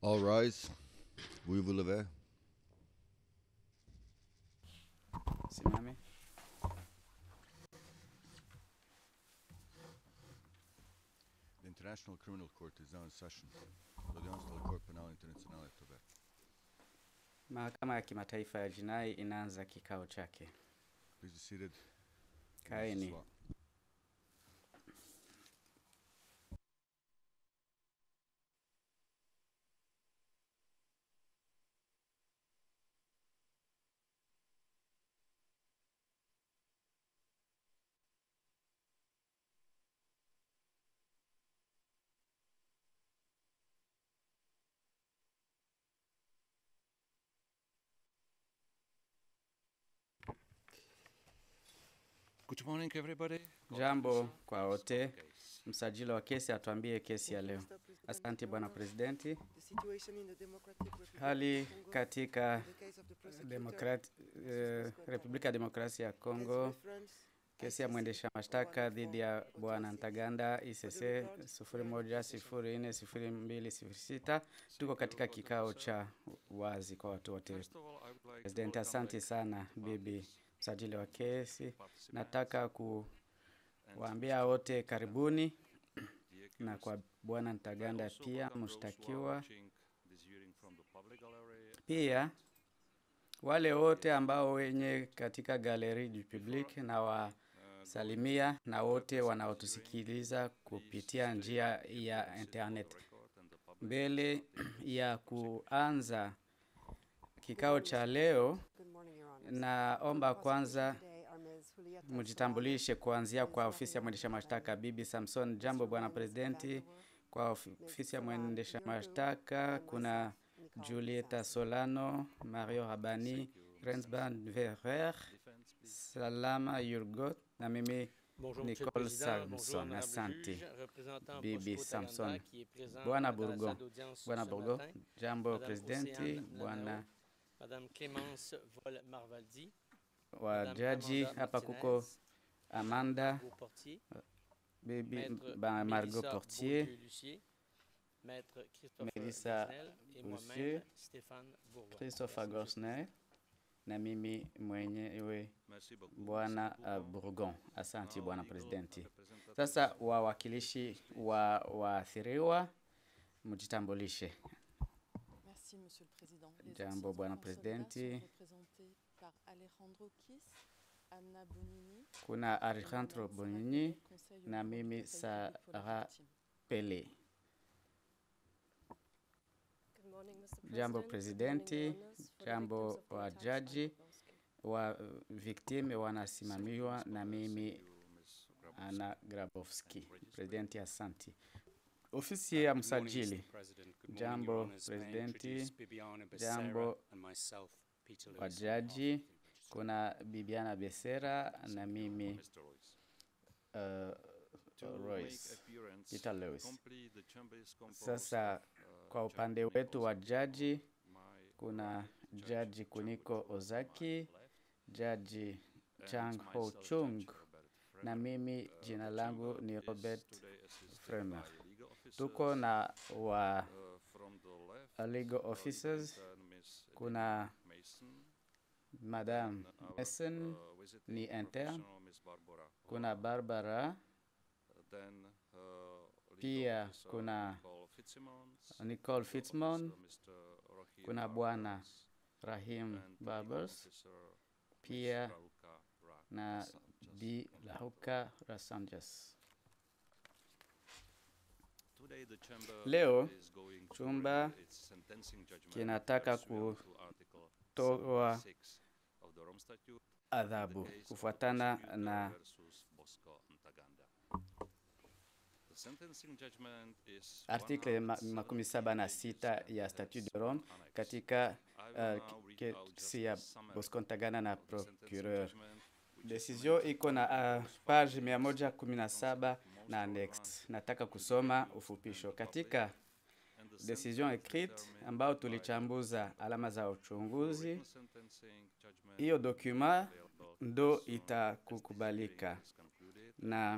All rise. We vous lever. Simame. The International Criminal Court is now in session. L'audience de la Cour pénale internationale est ouverte. Mahakama ya Kimataifa ya Jinai inaanza kikao chake. Please be seated. Kaeni. Swa- Good morning, everybody. Jambo kwa wote. Msajili wa kesi atuambie kesi ya leo. Asante bwana presidenti. Hali katika Demokrat, eh, Republika ya Demokrasia ya Kongo, kesi ya mwendesha mashtaka dhidi ya bwana Ntaganda ICC 01040206. Tuko katika kikao cha wazi kwa watu wote. First of all, I would like Presidenti, to asante sana bibi msajili wa kesi. Nataka kuwaambia wote karibuni na kwa bwana Ntaganda pia mshtakiwa, pia wale wote ambao wenye katika galeri du public na wasalimia na wote wanaotusikiliza kupitia njia ya internet. Mbele ya kuanza kikao cha leo, naomba kwanza mjitambulishe kuanzia kwa ofisi ya mwendesha mashtaka. Bibi Samson, jambo bwana presidenti. Kwa ofi- ofisi ya mwendesha mashtaka kuna Julieta Solano, Mario Rabani, Rensban Verrer, Salama Yurgot na mimi Bonjour, Monsieur le Nicole Président. Bonjour, Samson, Honorable asante. Juge, représentant Bibi Bosco Samson. Taganda, qui est présent Bwana dans la Burgo, salle d'audience Bwana ce Burgo, matin. jambo Madame presidenti, Océane bwana Lanao, Madame Clémence Vol-Marvaldi, wa Madame jaji Amanda hapa Martinez, kuko Amanda, Margot Portier, bibi Maître ba Margot Mélissa Portier, Beaulieu-Lucier, Maître Christopher Mélissa Gosnell et Lucier, moi-même, Stéphane Bourgoin. Christopher Merci, Monsieur le Gosnell na mimi mwenyewe Merci beaucoup. bwana Merci uh, beaucoup. Burgon. Asante Now, bwana legal presidenti. representative Sasa wawakilishi wa waathiriwa mjitambulishe. Merci, Monsieur le Président. Les Jambo, assistants Bwana consolats Presidenti. sont représentés par Alejandro Kiss, Anna Bonini, Kuna et Alejandro moi-même, Bonini Sarah Pele, conseil au na nom du mimi Conseil public pour la Sarah victime. Pele. Jambo Presidenti, jambo wa jaji, wa uh, viktime wanasimamiwa na mimi Ana Grabowski. Presidenti, asanti. Ofisi ya msajili, Jambo, Presidenti. Jambo, wa jaji, kuna Bibiana Besera na mimi uh, Royce Peter Lewis. Sasa kwa upande wetu wa jaji kuna jaji Kuniko Ozaki, jaji Chang Ho Chung na mimi jina langu ni Robert Fremer. Tuko na wa legal officers, kuna Madam Mason ni intern, kuna Barbara, pia kuna Nicole Fitzmon, kuna bwana Rahim Barbers, pia na Bi Lahuka Rasanjas. Leo chumba kinataka kutoa adhabu kufuatana na artikle ma- makumi saba na sita ya Statut de Rome katika uh, kesi ya Bosco Ntaganda na procureur. Decision iko na uh, page mia moja kumi na saba na annex. Nataka kusoma ufupisho katika decision écrite ambao tulichambuza alama za uchunguzi. Hiyo dokuma ndo itakukubalika na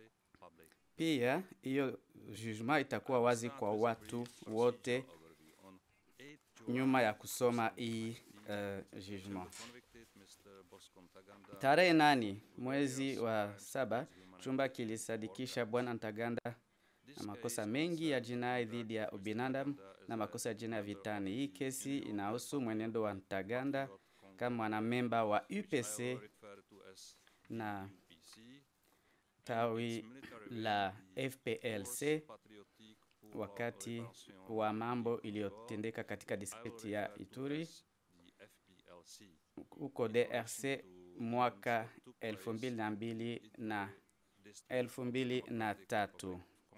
pia hiyo jugement itakuwa wazi kwa watu wote nyuma ya kusoma hii uh, jugement. Tarehe nane mwezi wa saba chumba kilisadikisha bwana Ntaganda na makosa mengi ya jinai dhidi ya ubinadamu na makosa ya jinai ya vitani. Hii kesi inahusu mwenendo wa Ntaganda kama mwanamemba wa UPC na tawi la FPLC wakati wa mambo iliyotendeka katika distrikti ya Ituri huko DRC mwaka elfu mbili na mbili na elfu mbili na tatu.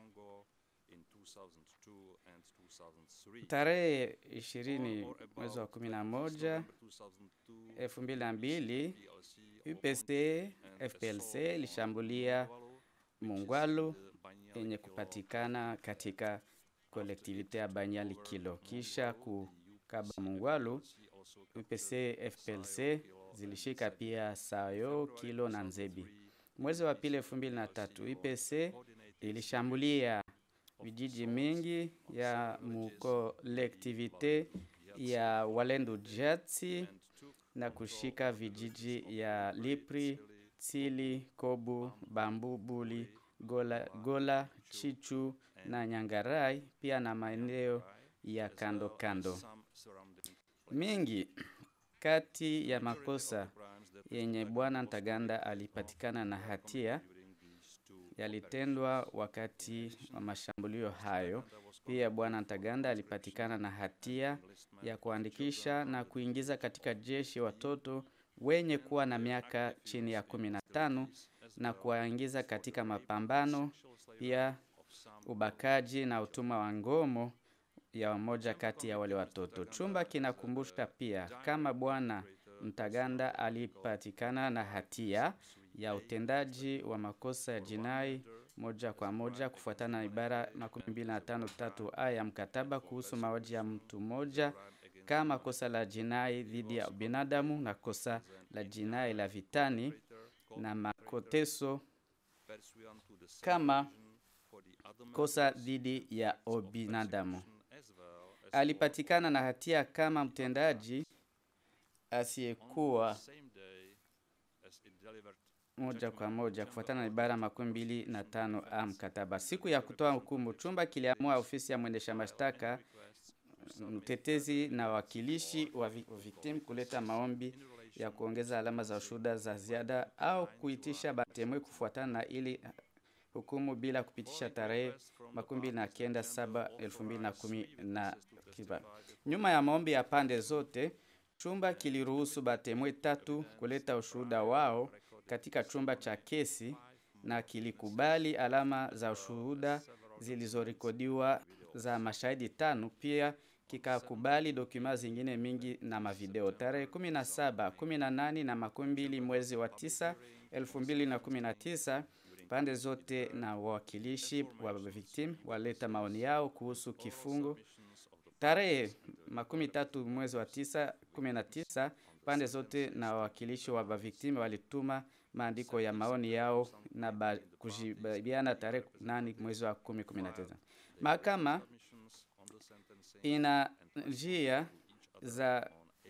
Tarehe ishirini mwezi wa kumi na moja elfu mbili na mbili UPC FPLC ilishambulia Mungwalu yenye kupatikana katika kolektivite ya Banyali Kilo. Kisha kukaba Mungwalu, UPC FPLC zilishika pia Sayo, Kilo na Nzebi. Mwezi wa pili elfu mbili na tatu UPC ilishambulia vijiji mingi ya mukolektivite ya Walendu Jatsi na kushika vijiji ya Lipri, Tsili, Kobu, Bambu, Buli, Gola, Gola, Chichu na Nyangarai pia na maeneo ya kando kando. Mingi kati ya makosa yenye bwana Ntaganda alipatikana na hatia yalitendwa wakati wa mashambulio hayo. Pia bwana Ntaganda alipatikana na hatia ya kuandikisha na kuingiza katika jeshi watoto wenye kuwa na miaka chini ya kumi na tano na kuwaingiza katika mapambano, pia ubakaji na utumwa wa ngomo ya wamoja kati ya wale watoto. Chumba kinakumbusha pia kama bwana Ntaganda alipatikana na hatia ya utendaji wa makosa ya jinai moja kwa moja kufuatana na ibara makumi mbili na tano tatu a ya mkataba kuhusu mauaji ya mtu mmoja kama kosa la jinai dhidi ya binadamu na kosa la jinai la vitani na makoteso kama kosa dhidi ya ubinadamu. Alipatikana na hatia kama mtendaji asiyekuwa moja kwa moja kufuatana na ibara makumi mbili na tano a mkataba. Siku ya kutoa hukumu, chumba kiliamua ofisi ya mwendesha mashtaka, mtetezi na wakilishi wa victim kuleta maombi ya kuongeza alama za ushuhuda za ziada au kuitisha batemwe kufuatana na ili hukumu bila kupitisha tarehe makumi mbili na kenda saba elfu mbili na kumi na kiba. Nyuma ya maombi ya pande zote, chumba kiliruhusu batemwe tatu kuleta ushuhuda wao katika chumba cha kesi na kilikubali alama za ushuhuda zilizorekodiwa za mashahidi tano. Pia kikakubali dokuma zingine mingi na mavideo. Tarehe 17, 18 na makumi mbili mwezi wa tisa elfu mbili na kumi na tisa pande zote na wawakilishi wa victim waleta maoni yao kuhusu kifungo. Tarehe makumi tatu mwezi wa tisa kumi na tisa pande zote na wawakilishi wa victim walituma maandiko ya maoni yao na kujibiana tarehe nane mwezi wa kumi kumi na tisa. Mahakama ina njia za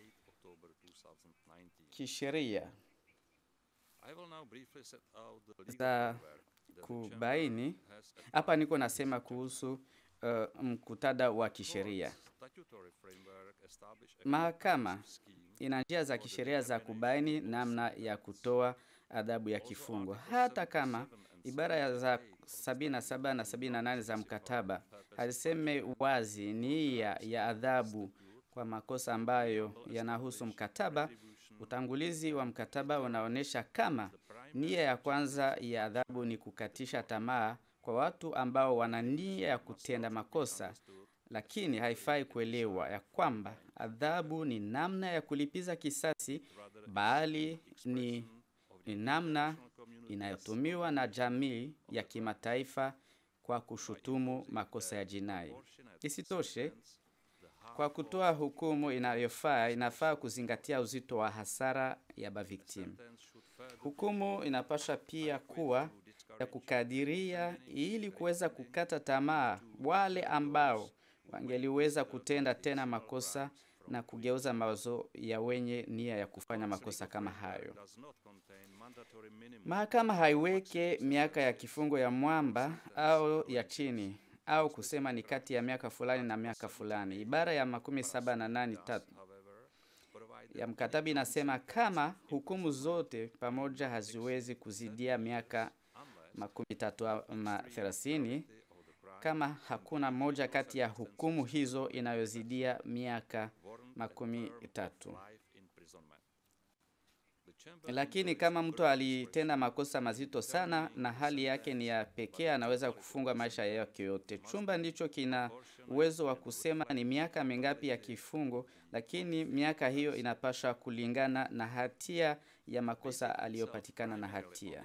kisheria za kubaini. Hapa niko nasema kuhusu uh, mkutada wa kisheria. Mahakama ina njia za kisheria za kubaini namna ya kutoa adhabu ya kifungo, hata kama ibara ya za 77 na 78 za mkataba haziseme wazi nia ya adhabu kwa makosa ambayo yanahusu mkataba. Utangulizi wa mkataba unaonyesha kama nia ya kwanza ya adhabu ni kukatisha tamaa kwa watu ambao wana nia ya kutenda makosa, lakini haifai kuelewa ya kwamba adhabu ni namna ya kulipiza kisasi, bali ni, ni namna inayotumiwa na jamii ya kimataifa kwa kushutumu makosa ya jinai. Isitoshe, kwa kutoa hukumu inayofaa, inafaa kuzingatia uzito wa hasara ya bavictim. Hukumu inapaswa pia kuwa ya kukadiria ili kuweza kukata tamaa wale ambao wangeliweza kutenda tena makosa na kugeuza mawazo ya wenye nia ya kufanya makosa kama hayo. Mahakama haiweke miaka ya kifungo ya mwamba au ya chini au kusema ni kati ya miaka fulani na miaka fulani. Ibara ya makumi saba na nane tatu ya mkataba inasema kama hukumu zote pamoja haziwezi kuzidia miaka makumi tatu ama thelathini, kama hakuna moja kati ya hukumu hizo inayozidia miaka makumi tatu. Lakini kama mtu alitenda makosa mazito sana na hali yake ni ya pekee, anaweza kufungwa maisha yake yote. Chumba ndicho kina uwezo wa kusema ni miaka mingapi ya kifungo, lakini miaka hiyo inapaswa kulingana na hatia ya makosa aliyopatikana na hatia.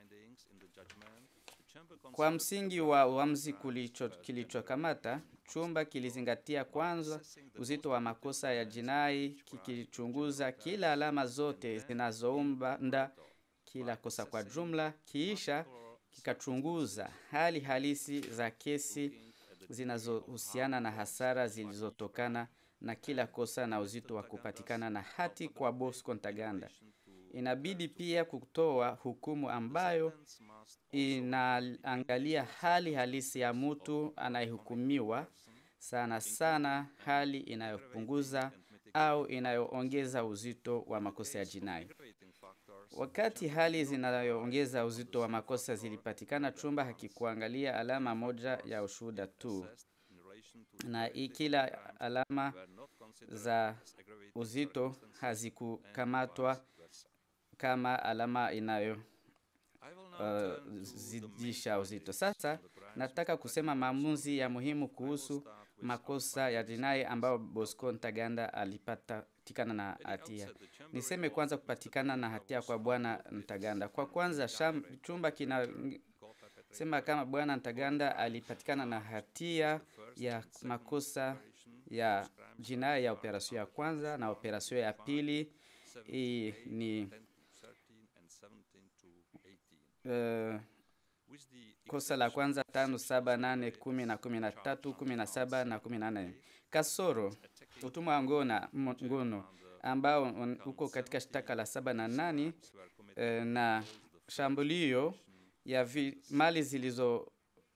Kwa msingi wa uamuzi kilichokamata, chumba kilizingatia kwanza uzito wa makosa ya jinai, kikichunguza kila alama zote zinazounda kila kosa kwa jumla, kiisha kikachunguza hali halisi za kesi zinazohusiana na hasara zilizotokana na kila kosa na uzito wa kupatikana na hati kwa Bosco Ntaganda. Inabidi pia kutoa hukumu ambayo inaangalia hali halisi ya mtu anayehukumiwa, sana sana hali inayopunguza au inayoongeza uzito wa makosa ya jinai. Wakati hali zinayoongeza uzito wa makosa zilipatikana, chumba hakikuangalia alama moja ya ushuhuda tu, na kila alama za uzito hazikukamatwa kama alama inayo uh, zidisha uzito. Sasa nataka kusema maamuzi ya muhimu kuhusu makosa ya jinai ambayo Bosco Ntaganda alipatikana na hatia. Niseme kwanza kupatikana na hatia kwa bwana Ntaganda. Kwa kwanza sham, chumba kina sema kama bwana Ntaganda alipatikana na hatia ya makosa ya jinai ya operasio ya kwanza na operasio ya pili. Hii ni uh, kosa la kwanza tano saba nane kumi na kumi na tatu kumi na saba na kumi na nane kasoro utumwa wa ngona ngono ambao uko katika shtaka la saba na nane uh, na shambulio ya vi, mali zilizoundwa.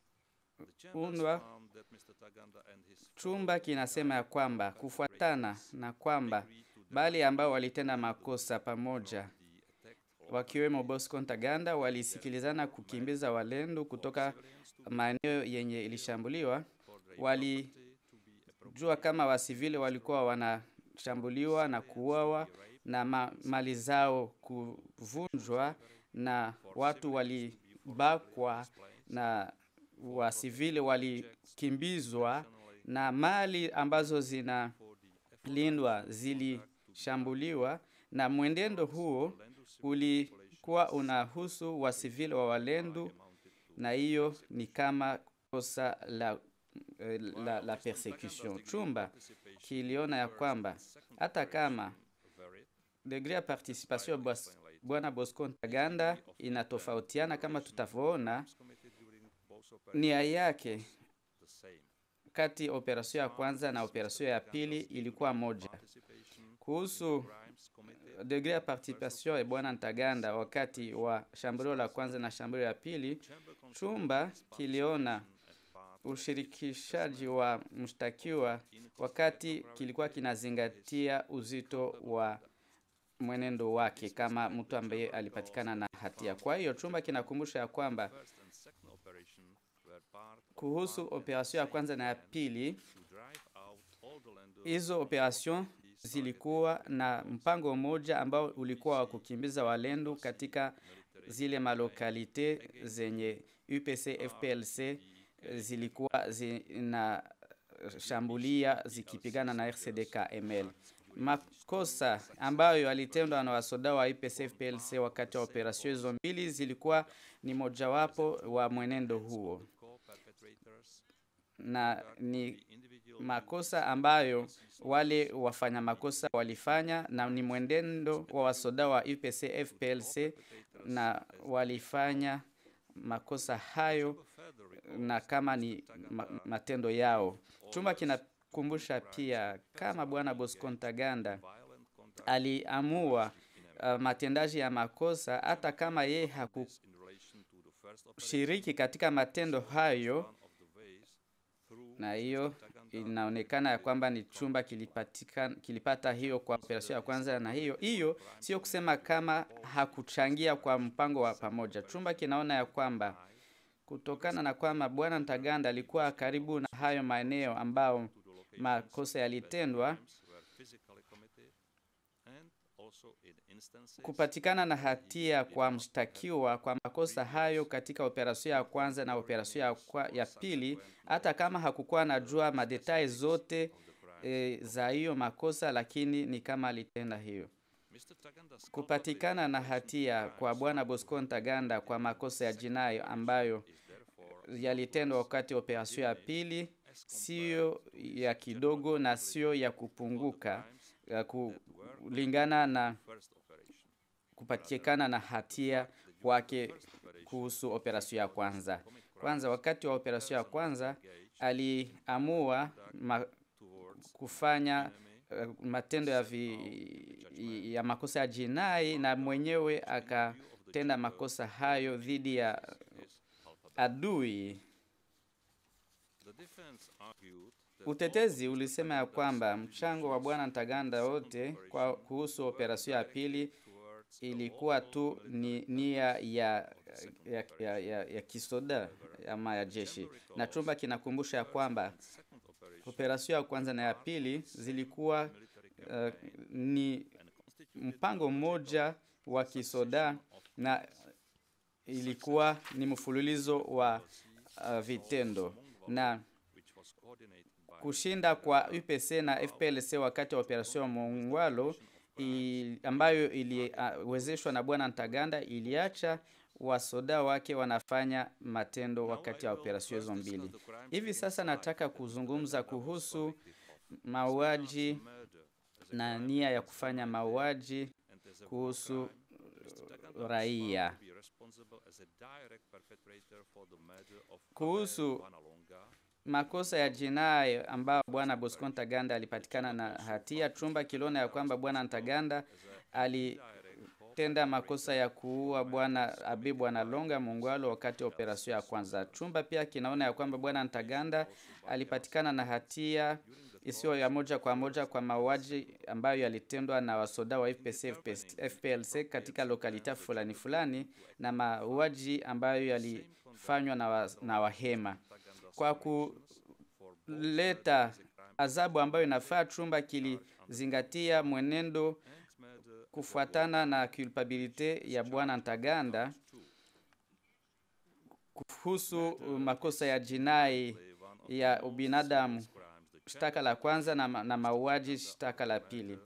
Chumba kinasema ya kwamba kufuatana na kwamba bali ambao walitenda makosa pamoja wakiwemo Bosco Ntaganda walisikilizana kukimbiza walendu kutoka maeneo yenye ilishambuliwa. Walijua kama wasivile walikuwa wanashambuliwa na kuuawa na ma mali zao kuvunjwa na watu walibakwa na wasivile walikimbizwa na mali ambazo zinalindwa zilishambuliwa, na mwenendo huo ulikuwa unahusu wasivili wa Walendu, na hiyo ni kama kosa la, la, la persecution. Chumba kiliona ya kwamba hata kama degree ya participation ya bwana Bosco Ntaganda inatofautiana kama tutavyoona, nia yake kati operasio ya kwanza na operasio ya pili ilikuwa moja. Kuhusu degree ya participation ya bwana Ntaganda wakati wa shambulio la kwanza na shambulio la pili, chumba kiliona ushirikishaji wa mshtakiwa wakati kilikuwa kinazingatia uzito wa mwenendo wake kama mtu ambaye alipatikana na hatia. Kwa hiyo chumba kinakumbusha ya kwamba kuhusu operasyon ya kwanza na ya pili, hizo operasyon zilikuwa na mpango mmoja ambao ulikuwa wa kukimbiza walendu katika zile malokalite zenye UPC FPLC zilikuwa zinashambulia zikipigana na RCD KML. Makosa ambayo yalitendwa na wasoda wa UPC FPLC wakati wa operasyon hizo mbili zilikuwa ni mojawapo wa mwenendo huo, na ni makosa ambayo wale wafanya makosa walifanya, na ni mwenendo wa wasoda wa UPC FPLC na walifanya makosa hayo na kama ni ma, matendo yao. Chumba kinakumbusha pia kama Bwana Bosco Ntaganda aliamua uh, matendaji ya makosa hata kama yeye hakushiriki katika matendo hayo, na hiyo inaonekana ya kwamba ni chumba kilipatika, kilipata hiyo kwa operesheni ya kwanza, na hiyo hiyo sio kusema kama hakuchangia kwa mpango wa pamoja. Chumba kinaona ya kwamba kutokana na kwamba Bwana Ntaganda alikuwa karibu na hayo maeneo ambao makosa yalitendwa, kupatikana na hatia kwa mshtakiwa kwa makosa hayo katika operasheni ya kwanza na operasheni ya, kwa- ya pili, hata kama hakukuwa anajua madetai zote e, za hiyo makosa, lakini ni kama alitenda hiyo. Kupatikana na hatia kwa Bwana Bosco Ntaganda kwa makosa ya jinai ambayo yalitendwa wakati wa operasheni ya pili sio ya kidogo na sio ya kupunguka ya kulingana na kupatikana na hatia kwake kuhusu operasheni ya kwanza. Kwanza, wakati wa operasheni ya kwanza aliamua ma, kufanya uh, matendo ya, vi, ya makosa ya jinai na mwenyewe akatenda makosa hayo dhidi ya adui. Utetezi ulisema ya kwamba mchango wa bwana Ntaganda wote kwa kuhusu operasheni ya pili ilikuwa tu ni nia ya, ya, ya, ya, ya kisoda ama ya jeshi, na chumba kinakumbusha ya kwamba operasheni ya kwanza na ya pili zilikuwa uh, ni mpango mmoja wa kisoda na ilikuwa ni mfululizo wa uh, vitendo na kushinda kwa UPC na FPLC wakati wa operesheni Mongwalo i, ambayo iliwezeshwa uh, na bwana Ntaganda iliacha wasoda wake wanafanya matendo wakati wa operesheni hizo mbili. Hivi sasa nataka kuzungumza kuhusu mauaji na nia ya kufanya mauaji kuhusu raia. Kuhusu makosa ya jinai ambayo bwana Bosco Ntaganda alipatikana na hatia, chumba kiliona ya kwamba bwana Ntaganda alitenda makosa ya kuua bwana Abi bwana Longa Mungwalo wakati wa operesheni ya kwanza. Chumba pia kinaona ya kwamba bwana Ntaganda alipatikana na hatia isiyo ya moja kwa moja kwa mauaji ambayo yalitendwa na wasoda wa FPC, FPLC katika lokalita fulani fulani na mauaji ambayo yalifanywa na, wa, na Wahema kwa kuleta adhabu ambayo inafaa. Chumba kilizingatia mwenendo kufuatana na culpabilite ya bwana Ntaganda kuhusu makosa ya jinai ya ubinadamu shtaka la kwanza na, na mauaji shtaka la pili.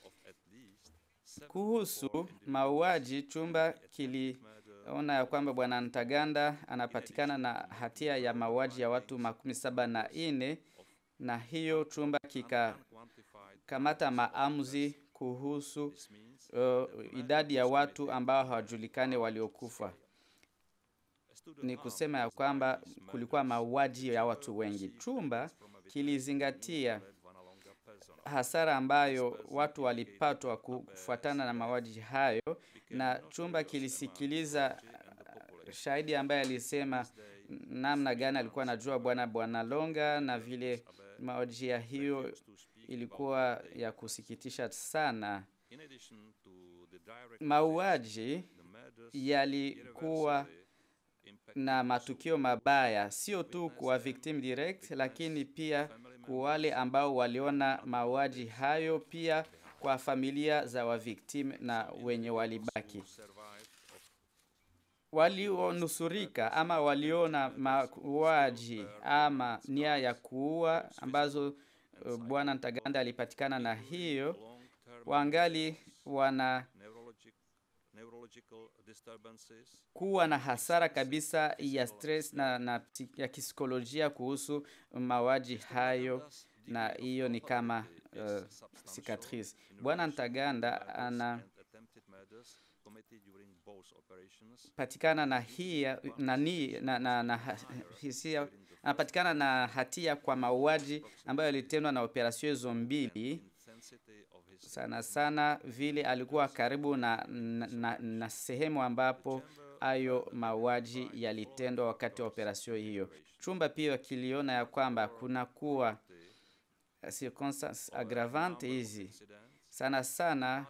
Kuhusu mauaji, chumba kiliona ya kwamba bwana Ntaganda anapatikana na hatia ya mauaji ya watu makumi saba na ine na hiyo chumba kikakamata maamuzi kuhusu uh, idadi ya watu ambao hawajulikani waliokufa. Ni kusema ya kwamba kulikuwa mauaji ya watu wengi. Chumba kilizingatia hasara ambayo watu walipatwa kufuatana na mauaji hayo, na chumba kilisikiliza shahidi ambaye alisema namna gani alikuwa anajua bwana bwana Longa na vile mauaji ya hiyo ilikuwa ya kusikitisha sana. Mauaji yalikuwa na matukio mabaya sio tu kwa victim direct, lakini pia kwa wale ambao waliona mauaji hayo, pia kwa familia za wavictim na wenye walibaki walionusurika ama waliona mauaji ama nia ya kuua ambazo uh, bwana Ntaganda alipatikana na hiyo, wangali wana kuwa na hasara kabisa ya stress na, na ya kisikolojia kuhusu mauaji hayo, na hiyo ni kama uh, cicatrice. Bwana Ntaganda ana patikana na hia na, ni, na, na, na ha- hisia anapatikana na hatia kwa mauaji ambayo yalitendwa na operasio hizo mbili sana sana vile alikuwa karibu na, na, na, na sehemu ambapo hayo mauaji yalitendwa wakati wa operasio hiyo. Chumba pia kiliona ya kwamba kuna kuwa circumstance aggravante hizi sana sana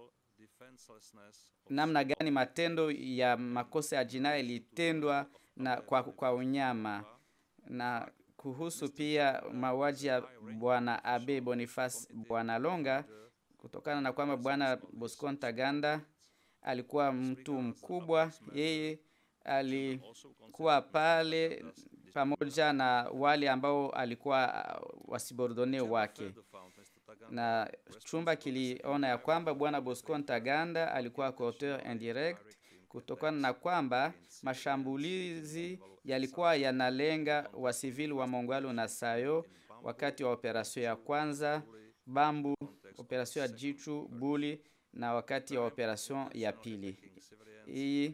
namna gani matendo ya makosa ya jinai yalitendwa na kwa, kwa unyama na kuhusu pia mauaji ya bwana Abe Boniface bwana Longa kutokana na kwamba bwana Bosco Ntaganda alikuwa mtu mkubwa, yeye alikuwa pale pamoja na wale ambao alikuwa uh, wasibordone wake na chumba kiliona ya kwamba bwana Bosco Ntaganda alikuwa coauteur indirect kutokana na kwamba mashambulizi yalikuwa yanalenga wasivili wa Mongwalu na Sayo wakati wa operasio ya kwanza Bambu, operasio ya Jichu Buli na wakati wa operasio ya pili. Hii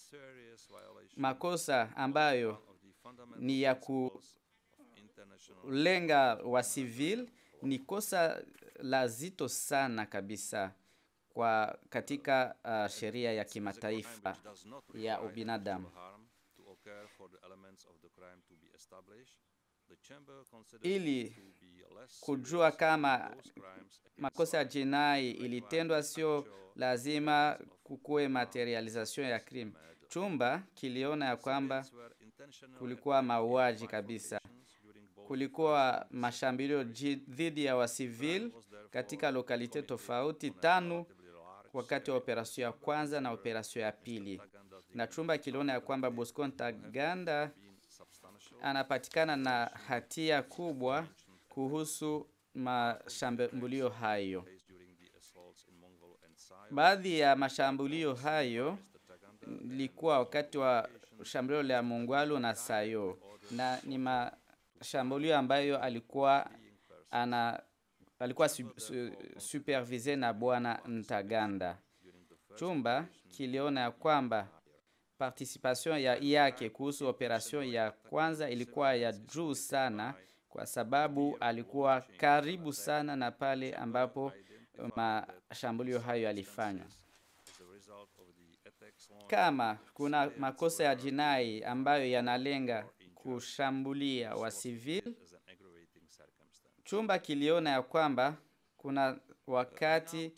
makosa ambayo ni ya kulenga wa civil ni kosa la zito sana kabisa kwa katika uh, sheria ya kimataifa ya ubinadamu. Ili kujua kama makosa ya jinai ilitendwa, sio lazima kukuwe materialization ya crime. Chumba kiliona ya kwamba kulikuwa mauaji kabisa, kulikuwa mashambulio ji- dhidi ya wasivil katika lokalite tofauti tano wakati wa operasio ya kwanza na operasio ya pili, na chumba kiliona ya kwamba Bosco Ntaganda anapatikana na hatia kubwa kuhusu mashambulio hayo. Baadhi ya mashambulio hayo ilikuwa wakati wa shambulio la Mungwalu na Sayo, na ni mashambulio ambayo alikuwa ana alikuwa su, su, supervise na bwana Ntaganda. Chumba kiliona ya kwamba participation ya yake kuhusu operation ya kwanza ilikuwa ya juu sana, kwa sababu alikuwa karibu sana na pale ambapo mashambulio hayo yalifanywa. Kama kuna makosa ya jinai ambayo yanalenga kushambulia wa civil, chumba kiliona ya kwamba kuna wakati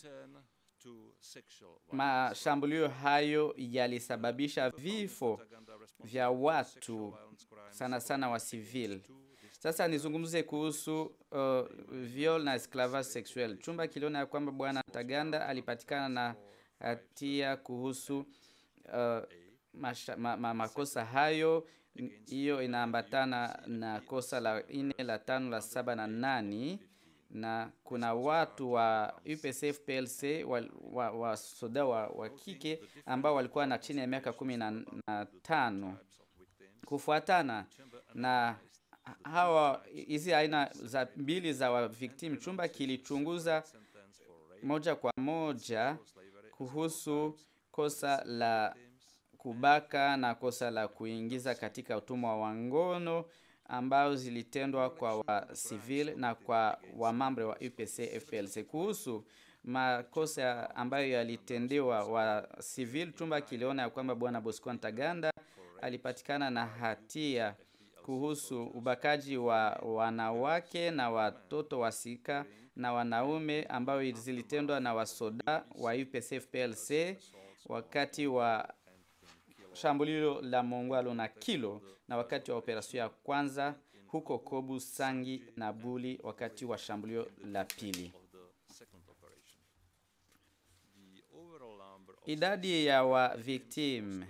mashambulio hayo yalisababisha vifo vya watu sana sana wa civil. Sasa nizungumze kuhusu uh, viol na esclavage sexuel. Chumba kiliona ya kwamba bwana Taganda alipatikana na hatia kuhusu uh, masha, ma, ma, makosa hayo. Hiyo inaambatana na kosa la nne, la tano, la saba na nani na kuna watu wa UPCF PLC wa, wa, wa soda wa, wa kike ambao walikuwa na chini ya miaka kumi na, na tano kufuatana na hawa hizi aina za mbili za wa victim. Chumba kilichunguza moja kwa moja kuhusu kosa la kubaka na kosa la kuingiza katika utumwa wa ngono ambao zilitendwa kwa wa civil na kwa wamambre wa UPC FPLC. Kuhusu makosa ambayo yalitendewa wa civil, chumba kiliona ya kwamba bwana Bosco Ntaganda alipatikana na hatia kuhusu ubakaji wa wanawake na watoto wasika na wanaume ambao zilitendwa na wasoda wa UPC FPLC wakati wa shambulio la Mongwalo na Kilo na wakati wa operasio ya kwanza huko Kobu, Sangi na Buli wakati wa shambulio la pili. Idadi ya wa victim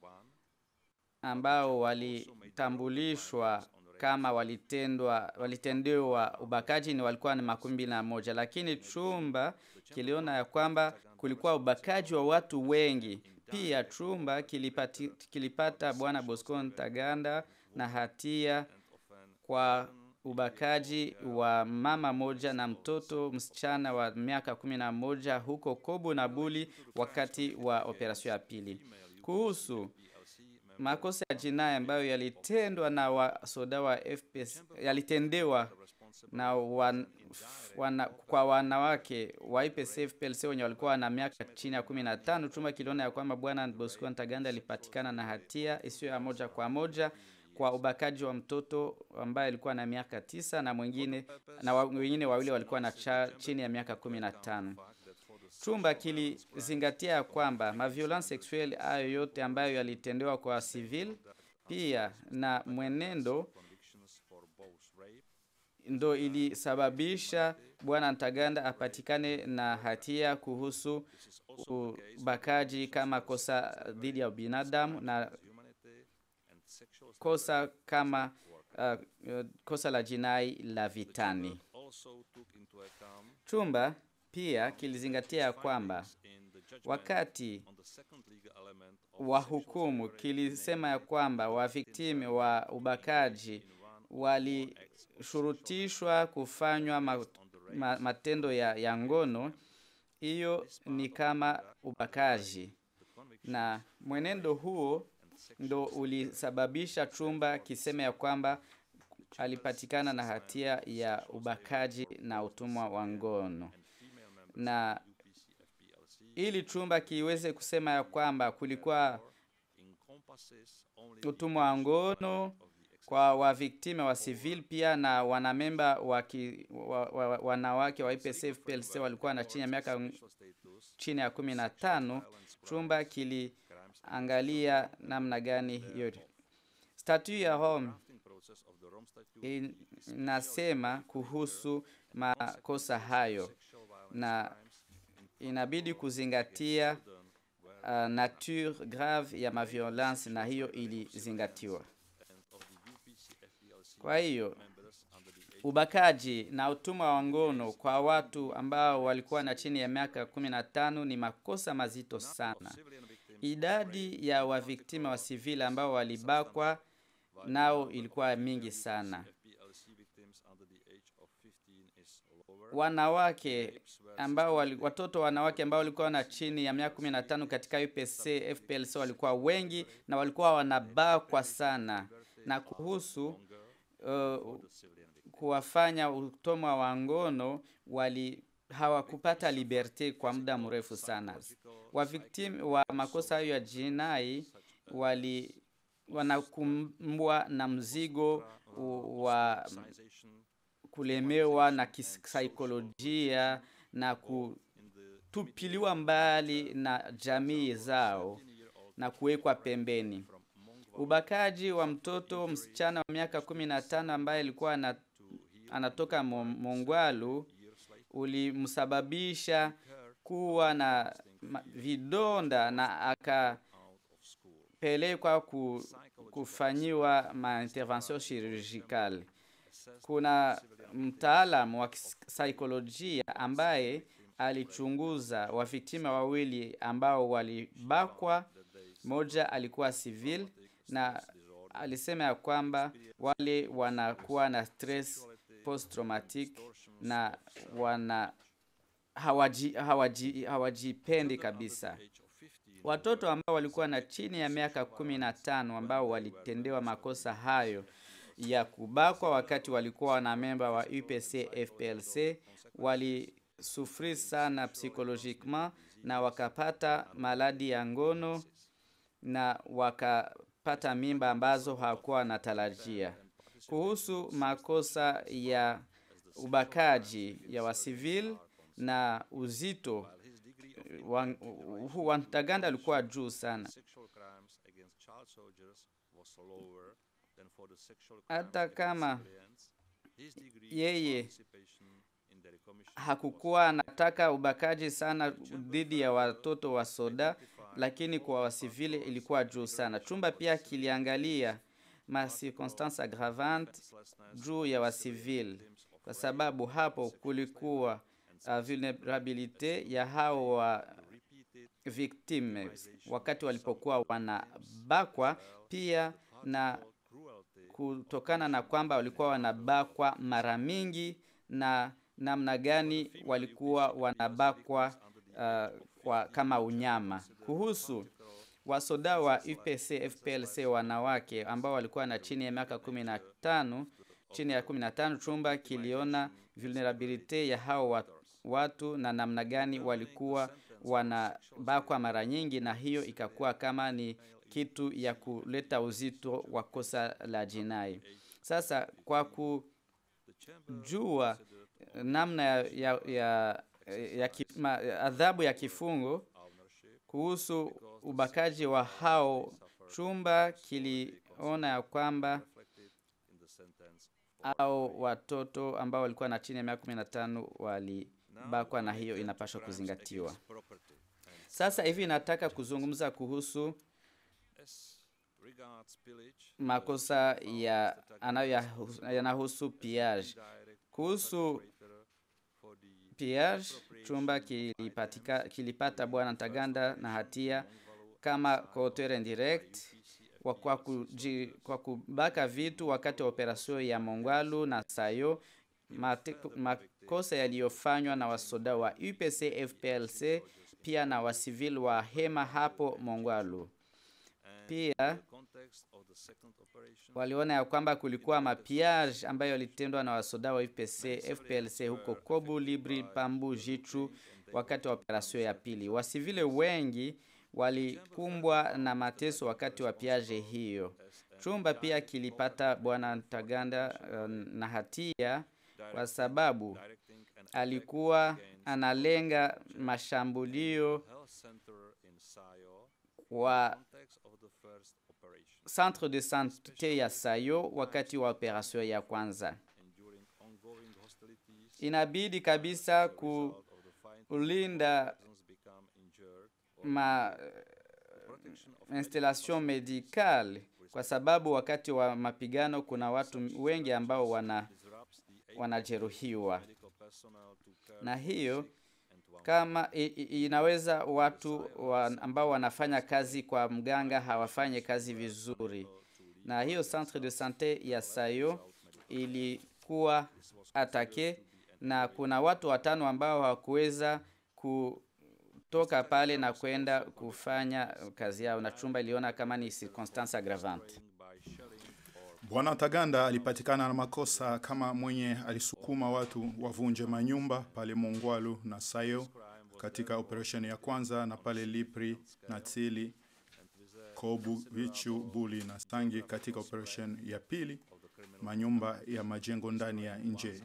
ambao walitambulishwa kama walitendwa walitendewa ubakaji ni walikuwa ni makumi mbili na moja, lakini chumba kiliona ya kwamba kulikuwa ubakaji wa watu wengi. Pia chumba kilipati, kilipata bwana Bosco Ntaganda na hatia kwa ubakaji wa mama moja na mtoto msichana wa miaka kumi na moja huko Kobo na Buli wakati wa operasyon ya pili. Kuhusu makosa ya jinai ambayo yalitendwa na wasoda wa FPS, yalitendewa na wan, wana, kwa wanawake wa IPC FPLC wenye walikuwa na miaka chini ya 15, chumba kiliona ya kwamba bwana Bosco Ntaganda alipatikana na hatia isiyo ya moja kwa moja kwa ubakaji wa mtoto ambaye alikuwa na miaka tisa na mwingine na wa- wengine wawili walikuwa na cha, chini ya miaka 15. Chumba kilizingatia ya kwamba maviolence sexuelle hayo yote ambayo yalitendewa kwa civil pia na mwenendo ndo ilisababisha bwana Ntaganda apatikane na hatia kuhusu ubakaji kama kosa dhidi ya binadamu na kosa kama uh, uh, kosa la jinai la vitani. Chumba pia kilizingatia ya kwamba wakati wa hukumu kilisema ya kwamba waviktimi wa ubakaji walishurutishwa kufanywa ma, ma, matendo ya, ya ngono, hiyo ni kama ubakaji, na mwenendo huo ndo ulisababisha chumba kiseme ya kwamba alipatikana na hatia ya ubakaji na utumwa wa ngono na ili chumba kiweze kusema ya kwamba kulikuwa utumwa wa ngono kwa waviktime wa civil pia na wanamemba wa ki, wa, wa, wa, wanawake wa IPCF PLC walikuwa na chini ya miaka chini ya kumi na tano. Chumba kiliangalia namna gani hiyo statut ya Rome inasema kuhusu makosa hayo na inabidi kuzingatia uh, nature grave ya maviolence na hiyo ilizingatiwa. Kwa hiyo ubakaji na utumwa wa ngono kwa watu ambao walikuwa na chini ya miaka kumi na tano ni makosa mazito sana. Idadi ya waviktima wa sivili ambao walibakwa nao ilikuwa mingi sana. Wanawake ambao wali, watoto wanawake ambao walikuwa na chini ya miaka 15 katika UPC FPLC walikuwa wengi na walikuwa wanabakwa sana. Na kuhusu uh, kuwafanya utomwa wa ngono wali hawakupata liberte kwa muda mrefu sana. Waviktim wa makosa hayo ya jinai wali wanakumbwa na mzigo wa kulemewa na kisaikolojia na kutupiliwa mbali na jamii zao na kuwekwa pembeni. Ubakaji wa mtoto msichana wa miaka kumi na tano ambaye alikuwa anatoka Mongwalu ulimsababisha kuwa na vidonda na akapelekwa ku, kufanyiwa maintervention chirurgicale. Kuna mtaalamu wa saikolojia ambaye alichunguza wafiktima wawili ambao walibakwa. Moja alikuwa civil na alisema ya kwamba wale wanakuwa na stress post traumatic na wana hawajipendi hawaji, hawaji kabisa. Watoto ambao walikuwa na chini ya miaka kumi na tano ambao walitendewa makosa hayo ya kubakwa wakati walikuwa wanamemba wa UPC FPLC walisufri sana psychologiquement na wakapata maladi ya ngono na wakapata mimba ambazo hawakuwa wanatarajia. Kuhusu makosa ya ubakaji ya wasivil na uzito wa Ntaganda alikuwa juu sana hata kama yeye hakukuwa anataka ubakaji sana dhidi ya watoto wa soda, lakini kwa wasivile ilikuwa juu sana. Chumba pia kiliangalia ma circonstance aggravante juu ya wasivile, kwa sababu hapo kulikuwa uh, vulnerabilite ya hao wa victime wakati walipokuwa wanabakwa, pia na kutokana na kwamba walikuwa wanabakwa mara mingi na namna gani walikuwa wanabakwa uh, kwa kama unyama. Kuhusu wasoda wa UPC FPLC wanawake ambao walikuwa na chini ya miaka kumi na tano chini ya kumi na tano chumba kiliona vulnerabilite ya hao wa- watu na namna gani walikuwa wanabakwa mara nyingi, na hiyo ikakuwa kama ni kitu ya kuleta uzito wa kosa la jinai. Sasa kwa kujua namna ya, ya, ya, ya ki, ma, adhabu ya kifungo kuhusu ubakaji wa hao, chumba kiliona ya kwamba au watoto ambao walikuwa na chini ya miaka kumi na tano walibakwa, na hiyo inapaswa kuzingatiwa. Sasa hivi nataka kuzungumza kuhusu makosa ya anayo yanahusu piage. Kuhusu piage, chumba kilipatika, kilipata bwana Ntaganda na hatia kama coauteur indirect kwa, kwa, kuji, kwa kubaka vitu wakati wa operasio ya Mongwalu na Sayo, mate, makosa yaliyofanywa na wasoda wa UPC FPLC pia na wasivili wa hema hapo Mongwalu. Pia waliona ya kwamba kulikuwa mapiage ambayo yalitendwa na wasoda wa UPC FPLC huko Kobu, Libri, Pambu, Jichu wakati wa operasio ya pili. Wasivile wengi walikumbwa na mateso wakati wa piage hiyo. Chumba pia kilipata bwana Ntaganda uh, na hatia kwa sababu alikuwa analenga mashambulio wa centre de sante ya Sayo wakati wa operasio ya kwanza. Inabidi kabisa kulinda ma installation medicale kwa sababu wakati wa mapigano kuna watu wengi ambao wana wanajeruhiwa, na hiyo kama i, i, inaweza watu wa, ambao wanafanya kazi kwa mganga hawafanye kazi vizuri, na hiyo centre de sante ya Sayo ilikuwa atake na kuna watu watano ambao hawakuweza kutoka pale na kwenda kufanya kazi yao, na chumba iliona kama ni circonstance aggravante. Bwana Taganda alipatikana na makosa kama mwenye alisukuma watu wavunje manyumba pale Mongwalu na Sayo katika operesheni ya kwanza, na pale Lipri na Tsili, Kobu, Vichu, Buli na Sangi katika operesheni ya pili, manyumba ya majengo ndani ya nje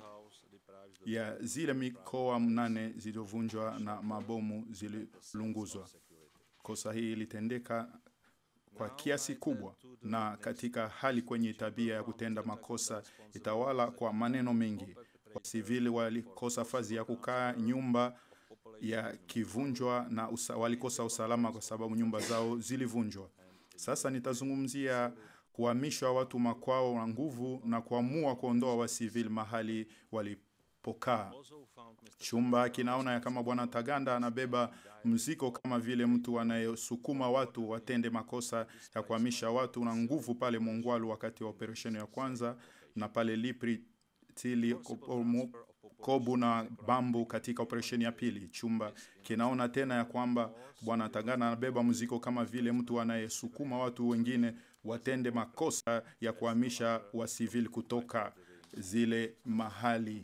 ya zile mikoa mnane zilizovunjwa na mabomu zililunguzwa. Kosa hii ilitendeka kwa kiasi kubwa na katika hali kwenye tabia ya kutenda makosa itawala kwa maneno mengi. Wasivili walikosa fazi ya kukaa, nyumba ya kivunjwa na usa, walikosa usalama kwa sababu nyumba zao zilivunjwa. Sasa nitazungumzia kuhamishwa watu makwao na nguvu na kuamua kuondoa wasivili mahali walipokaa. Chumba kinaona ya kama bwana Taganda anabeba mzigo kama vile mtu anayesukuma watu watende makosa ya kuhamisha watu na nguvu pale Mongwalu wakati wa operesheni ya kwanza na pale Lipri Tili Kobomu, Kobu na Bambu katika operesheni ya pili. Chumba kinaona tena ya kwamba bwana Taganda anabeba mzigo kama vile mtu anayesukuma watu wengine watende makosa ya kuhamisha wasivili kutoka zile mahali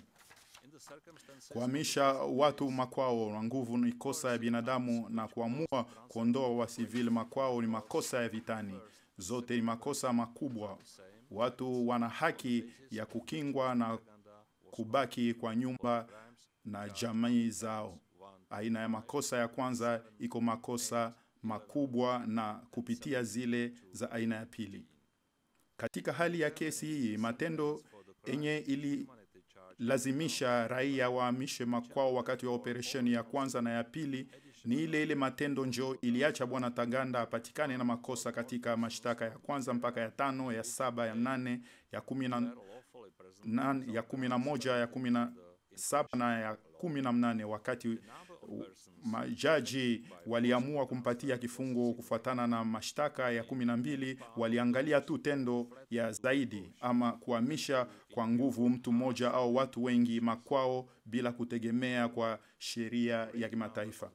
kuhamisha watu makwao na nguvu ni kosa ya binadamu, na kuamua kuondoa wasivili makwao ni makosa ya vitani. Zote ni makosa makubwa. Watu wana haki ya kukingwa na kubaki kwa nyumba na jamii zao. Aina ya makosa ya kwanza iko makosa makubwa na kupitia zile za aina ya pili. Katika hali ya kesi hii, matendo yenye ili lazimisha raia wahamishe makwao wakati wa operesheni ya kwanza na ya pili ni ile ile matendo njo iliacha bwana Taganda apatikane na makosa katika mashtaka ya kwanza mpaka ya tano, ya saba, ya nane, ya kumi na nane, ya kumi na moja, ya kumi na saba na ya kumi na mnane wakati majaji waliamua kumpatia kifungo kufuatana na mashtaka ya kumi na mbili. Waliangalia tu tendo ya zaidi ama kuhamisha kwa nguvu mtu mmoja au watu wengi makwao bila kutegemea kwa sheria ya kimataifa.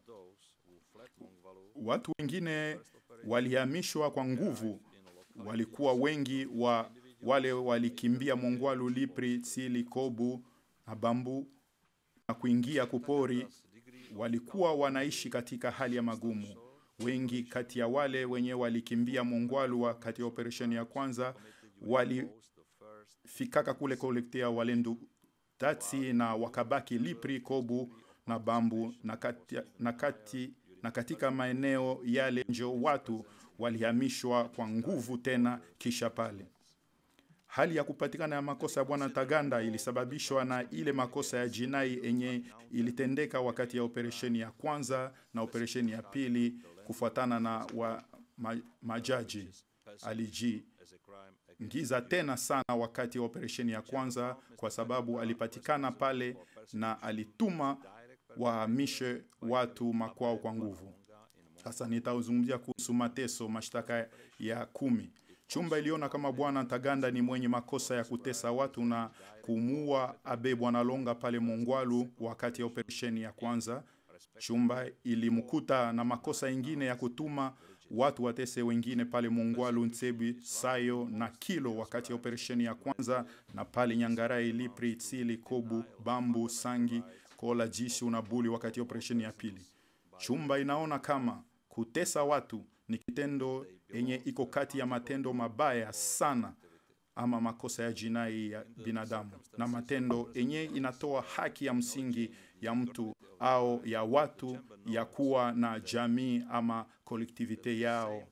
Watu wengine walihamishwa kwa nguvu, walikuwa wengi wa wale walikimbia Mongwalu, Lipri, Tsili, Kobu na Bambu na kuingia kupori walikuwa wanaishi katika hali ya magumu. Wengi kati ya wale wenye walikimbia Mongwalu wakati ya operesheni ya kwanza walifikaka kule kolektea Walendu Tatsi na wakabaki Lipri, Kobu na Bambu na, kati, na, kati, na katika maeneo yale njo watu walihamishwa kwa nguvu tena kisha pale hali ya kupatikana ya makosa ya bwana Taganda ilisababishwa na ile makosa ya jinai yenye ilitendeka wakati ya operesheni ya kwanza na operesheni ya pili, kufuatana na wa ma, majaji alijiingiza tena sana wakati wa operesheni ya kwanza, kwa sababu alipatikana pale na alituma wahamishe watu makwao kwa nguvu. Sasa nitazungumzia kuhusu mateso, mashtaka ya kumi. Chumba iliona kama bwana Taganda ni mwenye makosa ya kutesa watu na kumuua Abe Bwana Longa pale Mongwalu wakati ya operesheni ya kwanza. Chumba ilimkuta na makosa ingine ya kutuma watu watese wengine pale Mongwalu, Ntsebi, Sayo na Kilo wakati ya operesheni ya kwanza, na pale Nyangarai, Lipri, Tsili, Kobu, Bambu, Sangi, Kola, Jishu na Buli wakati ya operesheni ya pili. Chumba inaona kama kutesa watu ni kitendo yenye iko kati ya matendo mabaya sana ama makosa ya jinai ya binadamu na matendo yenye inatoa haki ya msingi ya mtu au ya watu ya kuwa na jamii ama kolektivite yao.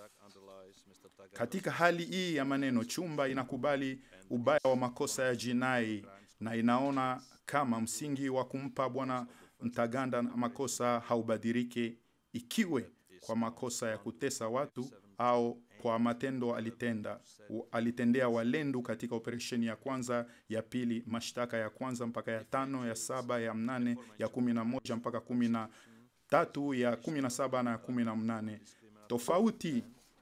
Katika hali hii ya maneno, chumba inakubali ubaya wa makosa ya jinai na inaona kama msingi wa kumpa bwana Mtaganda makosa haubadilike ikiwe kwa makosa ya kutesa watu au kwa matendo alitenda alitendea Walendu katika operesheni ya kwanza, ya pili, mashtaka ya kwanza mpaka ya tano, ya saba, ya mnane, ya kumi na moja mpaka kumi na tatu, ya kumi na saba na ya kumi na mnane. Tofauti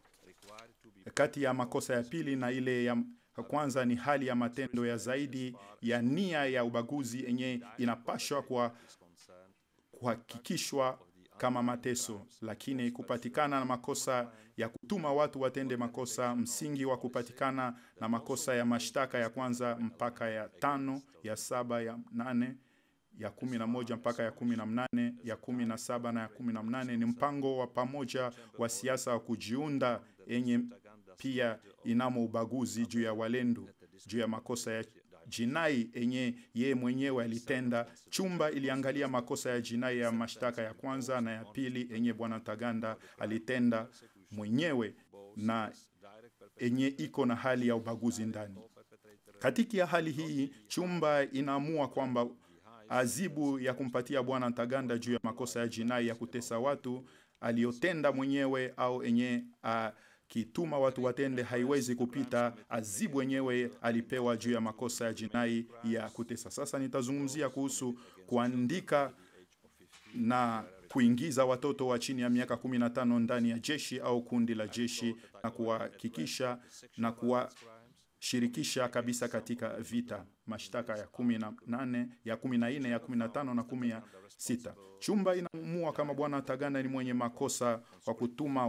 kati ya makosa ya pili na ile ya kwanza ni hali ya matendo ya zaidi ya nia ya ubaguzi yenye inapashwa kwa kuhakikishwa kama mateso, lakini kupatikana na makosa ya kutuma watu watende makosa, msingi wa kupatikana na makosa ya mashtaka ya kwanza mpaka ya tano, ya saba, ya nane, ya kumi na moja mpaka ya kumi na mnane, ya kumi na saba na ya kumi na mnane ni mpango wa pamoja wa siasa wa kujiunda yenye pia inamo ubaguzi juu ya Walendu juu ya makosa ya jinai enye ye mwenyewe alitenda. Chumba iliangalia makosa ya jinai ya mashtaka ya kwanza na ya pili enye bwana Taganda alitenda mwenyewe na enye iko na hali ya ubaguzi ndani. Katika hali hii, chumba inaamua kwamba azibu ya kumpatia bwana Taganda juu ya makosa ya jinai ya kutesa watu aliyotenda mwenyewe au enye a, kituma watu watende haiwezi kupita azibu wenyewe alipewa juu ya makosa ya jinai ya kutesa. Sasa nitazungumzia kuhusu kuandika na kuingiza watoto wa chini ya miaka 15 ndani ya jeshi au kundi la jeshi na kuhakikisha na kuwashirikisha kabisa katika vita. Mashtaka ya kumi na nane, ya kumi na nne, ya kumi na tano na kumi na sita. Chumba inaamua kama bwana Taganda ni mwenye makosa kwa kutuma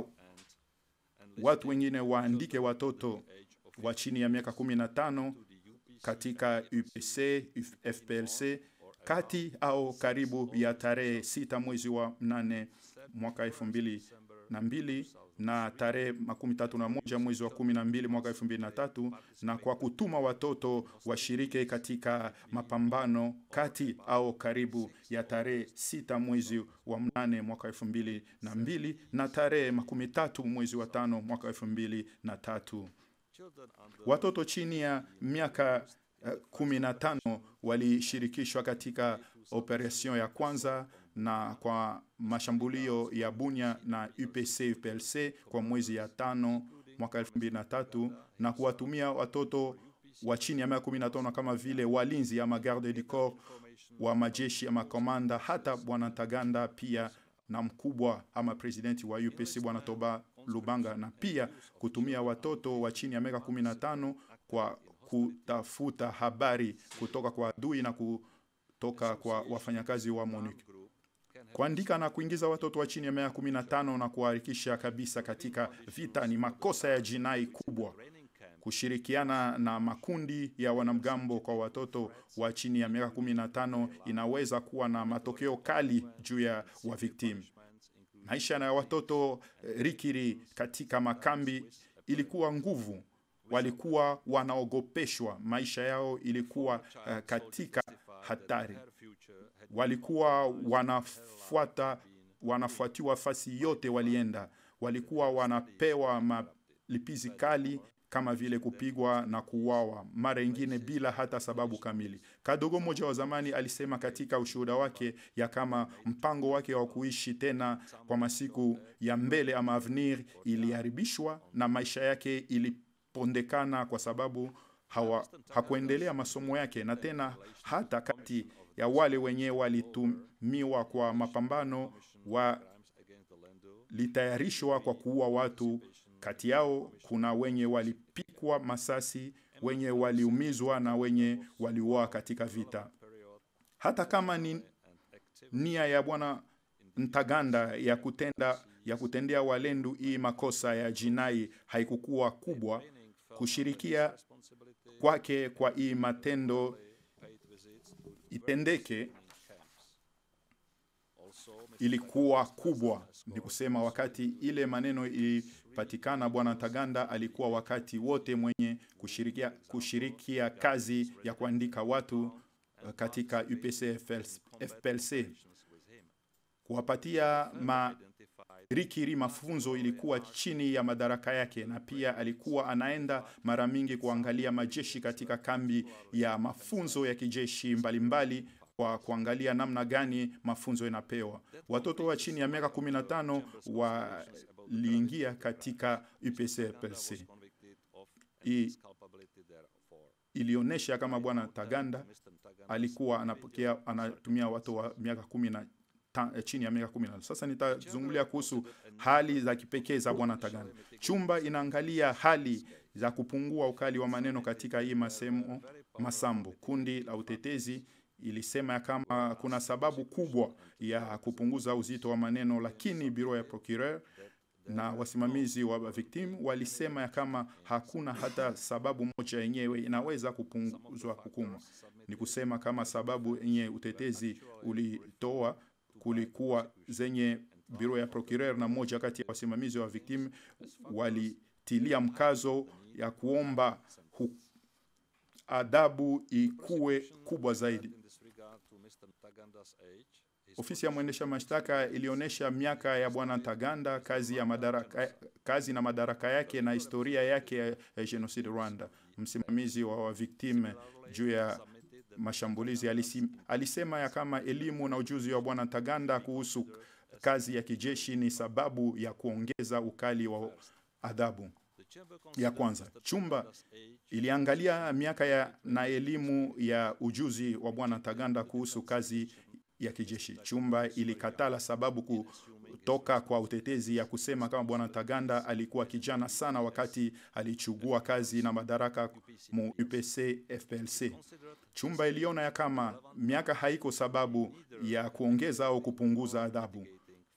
watu wengine waandike watoto wa chini ya miaka 15 katika UPC, FPLC kati au karibu ya tarehe sita mwezi wa mnane mwaka elfu mbili na mbili na tarehe makumi tatu na moja mwezi wa kumi na mbili mwaka elfu mbili na tatu na kwa kutuma watoto washirike katika mapambano kati au karibu ya tarehe sita mwezi wa mnane mwaka elfu mbili na mbili na tarehe makumi tatu mwezi wa tano mwaka elfu mbili na tatu. Watoto chini ya miaka uh, kumi na tano walishirikishwa katika operation ya kwanza na kwa mashambulio ya Bunya na UPC UPLC kwa mwezi ya tano mwaka elfu mbili na tatu na kuwatumia watoto wa chini ya miaka kumi na tano kama vile walinzi ama garde du corps wa majeshi ama komanda, hata bwana Ntaganda pia na mkubwa ama presidenti wa UPC bwana Toba Lubanga, na pia kutumia watoto wa chini ya miaka 15 kwa kutafuta habari kutoka kwa adui na kutoka kwa wafanyakazi wa MONUC kuandika na kuingiza watoto wa chini ya miaka 15 na kuharakisha kabisa katika vita ni makosa ya jinai kubwa. Kushirikiana na makundi ya wanamgambo kwa watoto wa chini ya miaka 15 inaweza kuwa na matokeo kali juu ya waviktimu. Maisha ya watoto eh, rikiri katika makambi ilikuwa nguvu, walikuwa wanaogopeshwa, maisha yao ilikuwa eh, katika hatari walikuwa wanafuata wanafuatiwa fasi yote walienda, walikuwa wanapewa malipizi kali kama vile kupigwa na kuuawa, mara ingine bila hata sababu kamili. Kadogo mmoja wa zamani alisema katika ushuhuda wake ya kama mpango wake wa kuishi tena kwa masiku ya mbele ama avenir iliharibishwa na maisha yake ilipondekana kwa sababu hawa, hakuendelea masomo yake na tena hata kati ya wale wenye walitumiwa kwa mapambano walitayarishwa kwa kuua watu. Kati yao kuna wenye walipikwa masasi, wenye waliumizwa na wenye waliuawa katika vita. Hata kama ni nia ya bwana Ntaganda ya kutenda ya kutendea walendu hii makosa ya jinai haikukuwa kubwa, kushirikia kwake kwa hii matendo itendeke ilikuwa kubwa. Ni kusema wakati ile maneno ilipatikana, bwana Ntaganda alikuwa wakati wote mwenye kushirikia, kushirikia kazi ya kuandika watu uh, katika UPC FPLC kuwapatia marikiri mafunzo ilikuwa chini ya madaraka yake, na pia alikuwa anaenda mara mingi kuangalia majeshi katika kambi ya mafunzo ya kijeshi mbalimbali mbali, kwa kuangalia namna gani mafunzo inapewa. Watoto wa chini ya miaka 15 waliingia katika UPC FPLC. Hii ilionyesha kama bwana Taganda alikuwa anapokea anatumia watu wa miaka kumi na ta, chini ya miaka 15. Sasa nitazungumzia kuhusu hali za kipekee za bwana Taganda. Chumba inaangalia hali za kupungua ukali wa maneno katika hii masemo masambo. Kundi la utetezi ilisema ya kama kuna sababu kubwa ya kupunguza uzito wa maneno, lakini biro ya procureur na wasimamizi wa victim walisema ya kama hakuna hata sababu moja yenyewe inaweza kupunguzwa hukumu. Ni kusema kama sababu yenye utetezi ulitoa kulikuwa zenye biro ya procureur na moja kati ya wasimamizi wa victim walitilia mkazo ya kuomba hu, adabu ikuwe kubwa zaidi. Ofisi ya mwendesha mashtaka ilionyesha miaka ya bwana Ntaganda, kazi ya madaraka, kazi na madaraka yake na historia yake ya genocide Rwanda. Msimamizi wa, wa victim juu ya mashambulizi alisi, alisema ya kama elimu na ujuzi wa bwana Ntaganda kuhusu kazi ya kijeshi ni sababu ya kuongeza ukali wa adhabu. Ya kwanza, chumba iliangalia miaka ya na elimu ya ujuzi wa bwana Ntaganda kuhusu kazi ya kijeshi. Chumba ilikatala sababu kutoka kwa utetezi ya kusema kama bwana Ntaganda alikuwa kijana sana wakati alichugua kazi na madaraka mu UPC FPLC. Chumba iliona ya kama miaka haiko sababu ya kuongeza au kupunguza adhabu.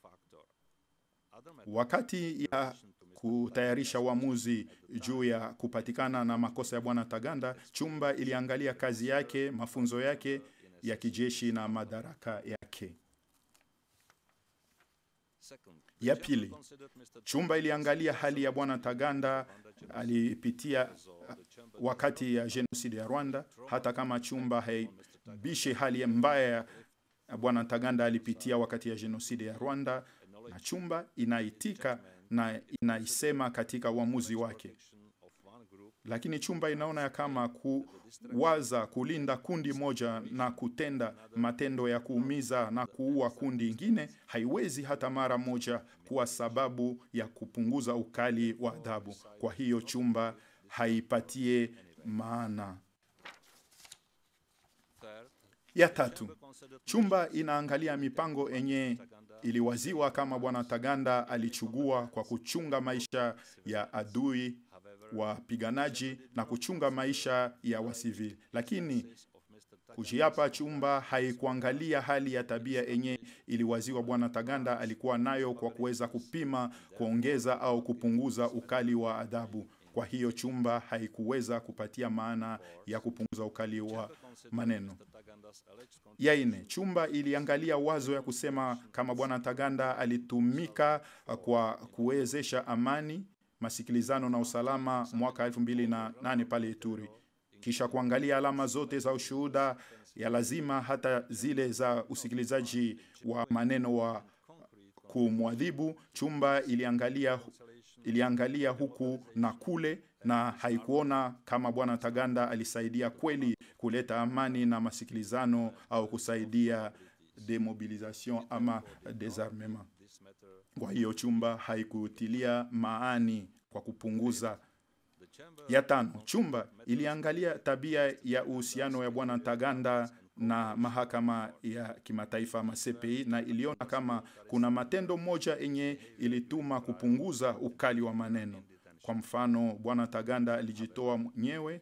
Wakati ya kutayarisha uamuzi juu ya kupatikana na makosa ya bwana Ntaganda, chumba iliangalia kazi yake, mafunzo yake ya kijeshi na madaraka yake. Ya pili, chumba iliangalia hali ya bwana Ntaganda alipitia wakati ya genocide ya Rwanda, hata kama chumba haibishe hali mbaya ya bwana Ntaganda alipitia wakati ya genocide ya Rwanda, na chumba inaitika na inaisema katika uamuzi wake lakini chumba inaona ya kama kuwaza kulinda kundi moja na kutenda matendo ya kuumiza na kuua kundi ingine haiwezi hata mara moja kuwa sababu ya kupunguza ukali wa adhabu. Kwa hiyo chumba haipatie maana. Ya tatu, chumba inaangalia mipango yenye iliwaziwa kama bwana Taganda alichugua kwa kuchunga maisha ya adui wapiganaji na kuchunga maisha ya wasivili, lakini kujiapa chumba haikuangalia hali ya tabia yenye iliwaziwa bwana Taganda alikuwa nayo kwa kuweza kupima, kuongeza au kupunguza ukali wa adhabu. Kwa hiyo chumba haikuweza kupatia maana ya kupunguza ukali wa maneno. Ya ine, chumba iliangalia wazo ya kusema kama bwana Taganda alitumika kwa kuwezesha amani, masikilizano na usalama mwaka 2008 pale Ituri, kisha kuangalia alama zote za ushuhuda ya lazima, hata zile za usikilizaji wa maneno wa kumwadhibu. Chumba iliangalia iliangalia huku na kule na haikuona kama bwana Taganda alisaidia kweli kuleta amani na masikilizano au kusaidia demobilisation ama desarmement. Kwa hiyo chumba haikutilia maani kwa kupunguza. Ya tano, chumba iliangalia tabia ya uhusiano ya bwana Taganda na mahakama ya kimataifa ama CPI na iliona kama kuna matendo moja yenye ilituma kupunguza ukali wa maneno. Kwa mfano, bwana Taganda alijitoa mwenyewe,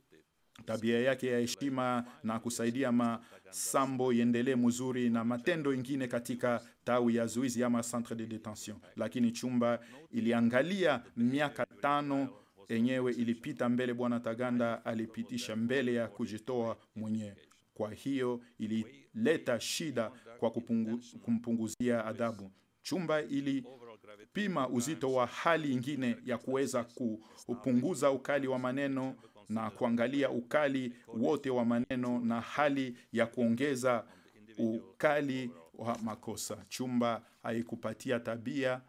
tabia yake ya heshima na kusaidia masambo iendelee mzuri na matendo ingine katika tawi ya zuizi ama centre de detention, lakini chumba iliangalia miaka tano yenyewe ilipita mbele bwana Taganda alipitisha mbele ya kujitoa mwenyewe. Kwa hiyo ilileta shida kwa kupungu, kumpunguzia adhabu. Chumba ilipima uzito wa hali ingine ya kuweza kupunguza ukali wa maneno na kuangalia ukali wote wa maneno na hali ya kuongeza ukali wa makosa. Chumba haikupatia tabia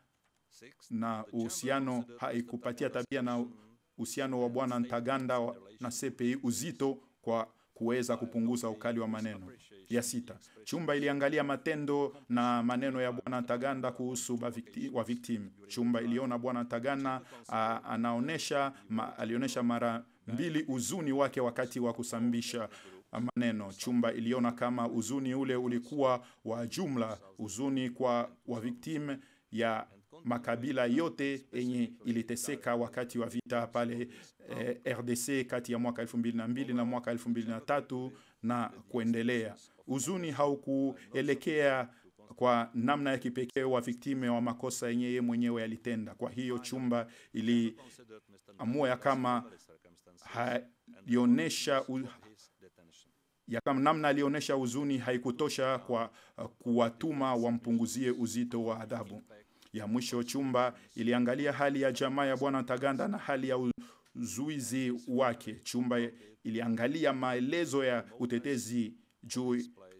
na uhusiano, haikupatia tabia na uhusiano wa bwana Ntaganda na CPI uzito kwa kuweza kupunguza ukali wa maneno. Ya sita, chumba iliangalia matendo na maneno ya bwana Taganda kuhusu bavicti, wa victim. Chumba iliona bwana Taganda a, anaonesha ma, alionyesha mara mbili uzuni wake wakati wa kusambisha maneno. Chumba iliona kama uzuni ule ulikuwa wa jumla, uzuni kwa wa victim ya makabila yote yenye iliteseka wakati wa vita pale eh, RDC kati ya mwaka 2002 na mwaka 2003 na kuendelea. Uzuni haukuelekea kwa namna ya kipekee wa viktime wa makosa yenye yeye mwenyewe alitenda. Kwa hiyo chumba iliamua ya kama halionesha u, ya kama namna alionyesha uzuni haikutosha kwa uh, kuwatuma wampunguzie uzito wa adhabu. Ya mwisho, chumba iliangalia hali ya jamaa ya bwana Taganda na hali ya uzuizi wake. Chumba iliangalia maelezo ya utetezi juu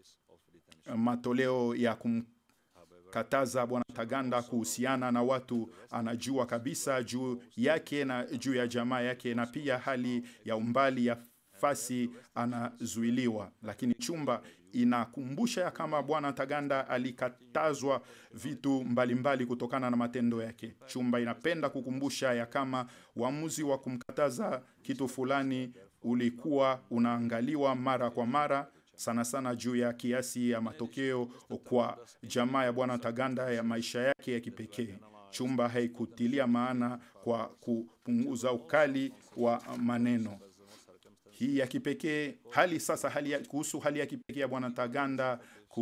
matoleo ya kumkataza bwana Taganda kuhusiana na watu anajua kabisa juu yake na juu ya jamaa yake, na pia hali ya umbali ya fasi anazuiliwa. Lakini chumba inakumbusha ya kama bwana Taganda alikatazwa vitu mbalimbali mbali kutokana na matendo yake. Chumba inapenda kukumbusha ya kama uamuzi wa kumkataza kitu fulani ulikuwa unaangaliwa mara kwa mara sana sana juu ya kiasi ya matokeo kwa jamaa ya bwana Taganda ya maisha yake ya kipekee. Chumba haikutilia maana kwa kupunguza ukali wa maneno hii ya kipekee hali sasa hali ya, kuhusu hali ya kipekee ya bwana Taganda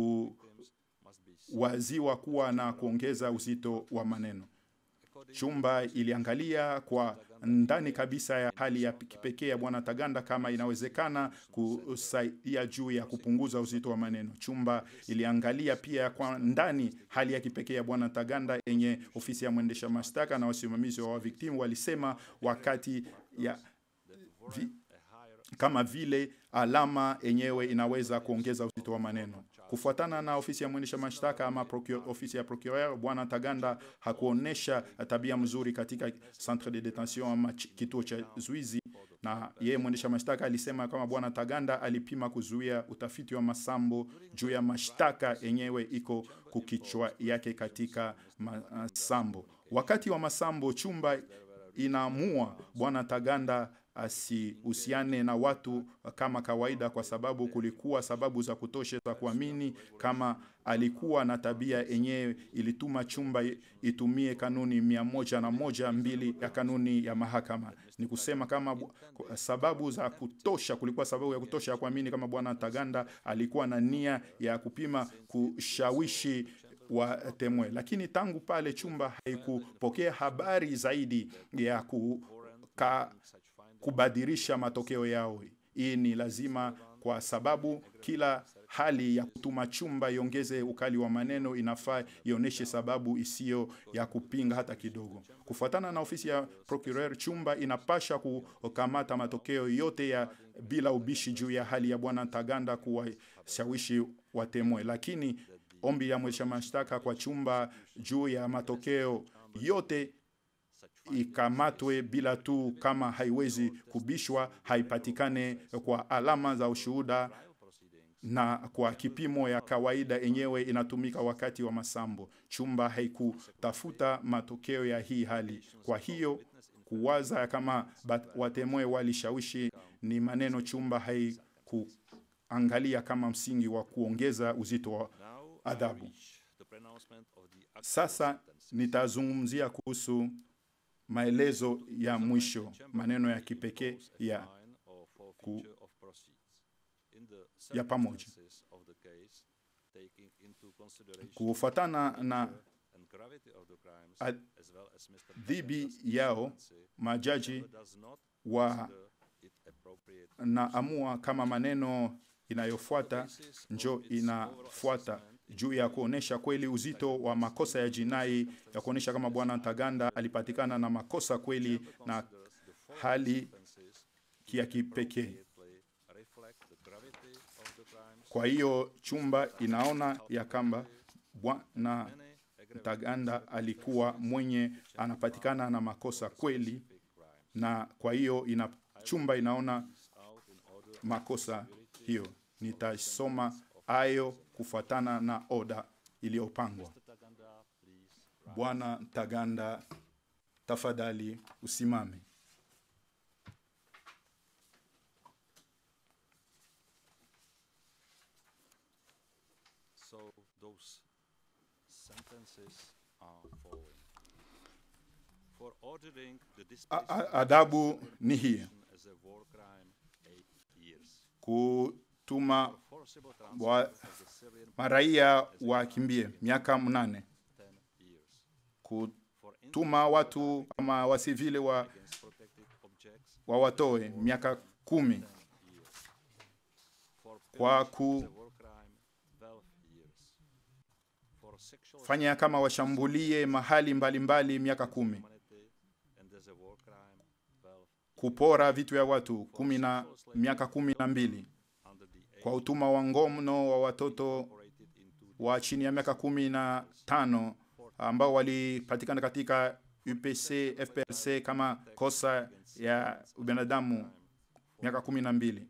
kuwaziwa kuwa na kuongeza uzito wa maneno. Chumba iliangalia kwa ndani kabisa ya hali ya kipekee ya bwana Taganda kama inawezekana kusaidia juu ya kupunguza uzito wa maneno. Chumba iliangalia pia kwa ndani hali ya kipekee ya bwana Taganda yenye ofisi ya mwendesha mashtaka na wasimamizi wa victimu walisema wakati ya vi, kama vile alama yenyewe inaweza kuongeza uzito wa maneno. Kufuatana na ofisi ya mwendesha mashtaka ama procure, ofisi ya procureur, bwana Taganda hakuonesha tabia mzuri katika centre de detention ama kituo cha zuizi, na yeye mwendesha mashtaka alisema kama bwana Taganda alipima kuzuia utafiti wa masambo juu ya mashtaka yenyewe iko kukichwa yake katika masambo. Wakati wa masambo chumba inaamua bwana Taganda asihusiane na watu kama kawaida, kwa sababu kulikuwa sababu za kutosha za kuamini kama alikuwa na tabia yenyewe ilituma chumba itumie kanuni mia moja na moja mbili ya kanuni ya mahakama. Ni kusema kama bu- sababu za kutosha, kulikuwa sababu ya kutosha ya kuamini kama bwana Ntaganda alikuwa na nia ya kupima kushawishi watemwe, lakini tangu pale chumba haikupokea habari zaidi ya kuka, kubadilisha matokeo yao. Hii ni lazima kwa sababu kila hali ya kutuma chumba iongeze ukali wa maneno inafaa ionyeshe sababu isiyo ya kupinga hata kidogo. Kufuatana na ofisi ya procureur, chumba inapasha kukamata matokeo yote ya bila ubishi juu ya hali ya bwana Ntaganda kuwashawishi watemwe, lakini ombi ya mwendesha mashtaka kwa chumba juu ya matokeo yote ikamatwe bila tu kama haiwezi kubishwa, haipatikane kwa alama za ushuhuda na kwa kipimo ya kawaida yenyewe inatumika wakati wa masambo. Chumba haikutafuta matokeo ya hii hali. Kwa hiyo kuwaza kama bat- watemwe walishawishi ni maneno, chumba haikuangalia kama msingi wa kuongeza uzito wa adhabu. Sasa nitazungumzia kuhusu maelezo ya mwisho, maneno ya kipekee ya ku, ya pamoja kufuatana na adhibi yao majaji wa naamua kama maneno inayofuata njo inafuata juu ya kuonesha kweli uzito wa makosa ya jinai ya kuonesha kama bwana Ntaganda alipatikana na makosa kweli na hali ya kipekee. Kwa hiyo chumba inaona ya kwamba bwana Ntaganda alikuwa mwenye anapatikana na makosa kweli, na kwa hiyo ina, chumba inaona makosa hiyo. Nitasoma ayo kufuatana na oda iliyopangwa. Bwana Ntaganda, tafadhali usimame. So those sentences are following. For ordering the A- disposition a- Adabu ni hii as a war crime, eight years. kutuma Forcible wa transport of the Syrian maraia wakimbie miaka mnane, ten years. kutuma watu kama wasivile wa, Against protected objects, wawatoe miaka kumi, years. For kwa pillage as a war crime, twelve years. For sexual kufanya kama washambulie mahali mbalimbali mbali, miaka kumi, humanity and as a war crime, twelve kupora vitu ya watu kumi na miaka kumi na mbili, under the age kwa utuma wa ngono wa watoto operated into wa chini ya miaka kumi na tano ambao walipatikana katika UPC FPLC kama kosa ya ubinadamu miaka kumi na mbili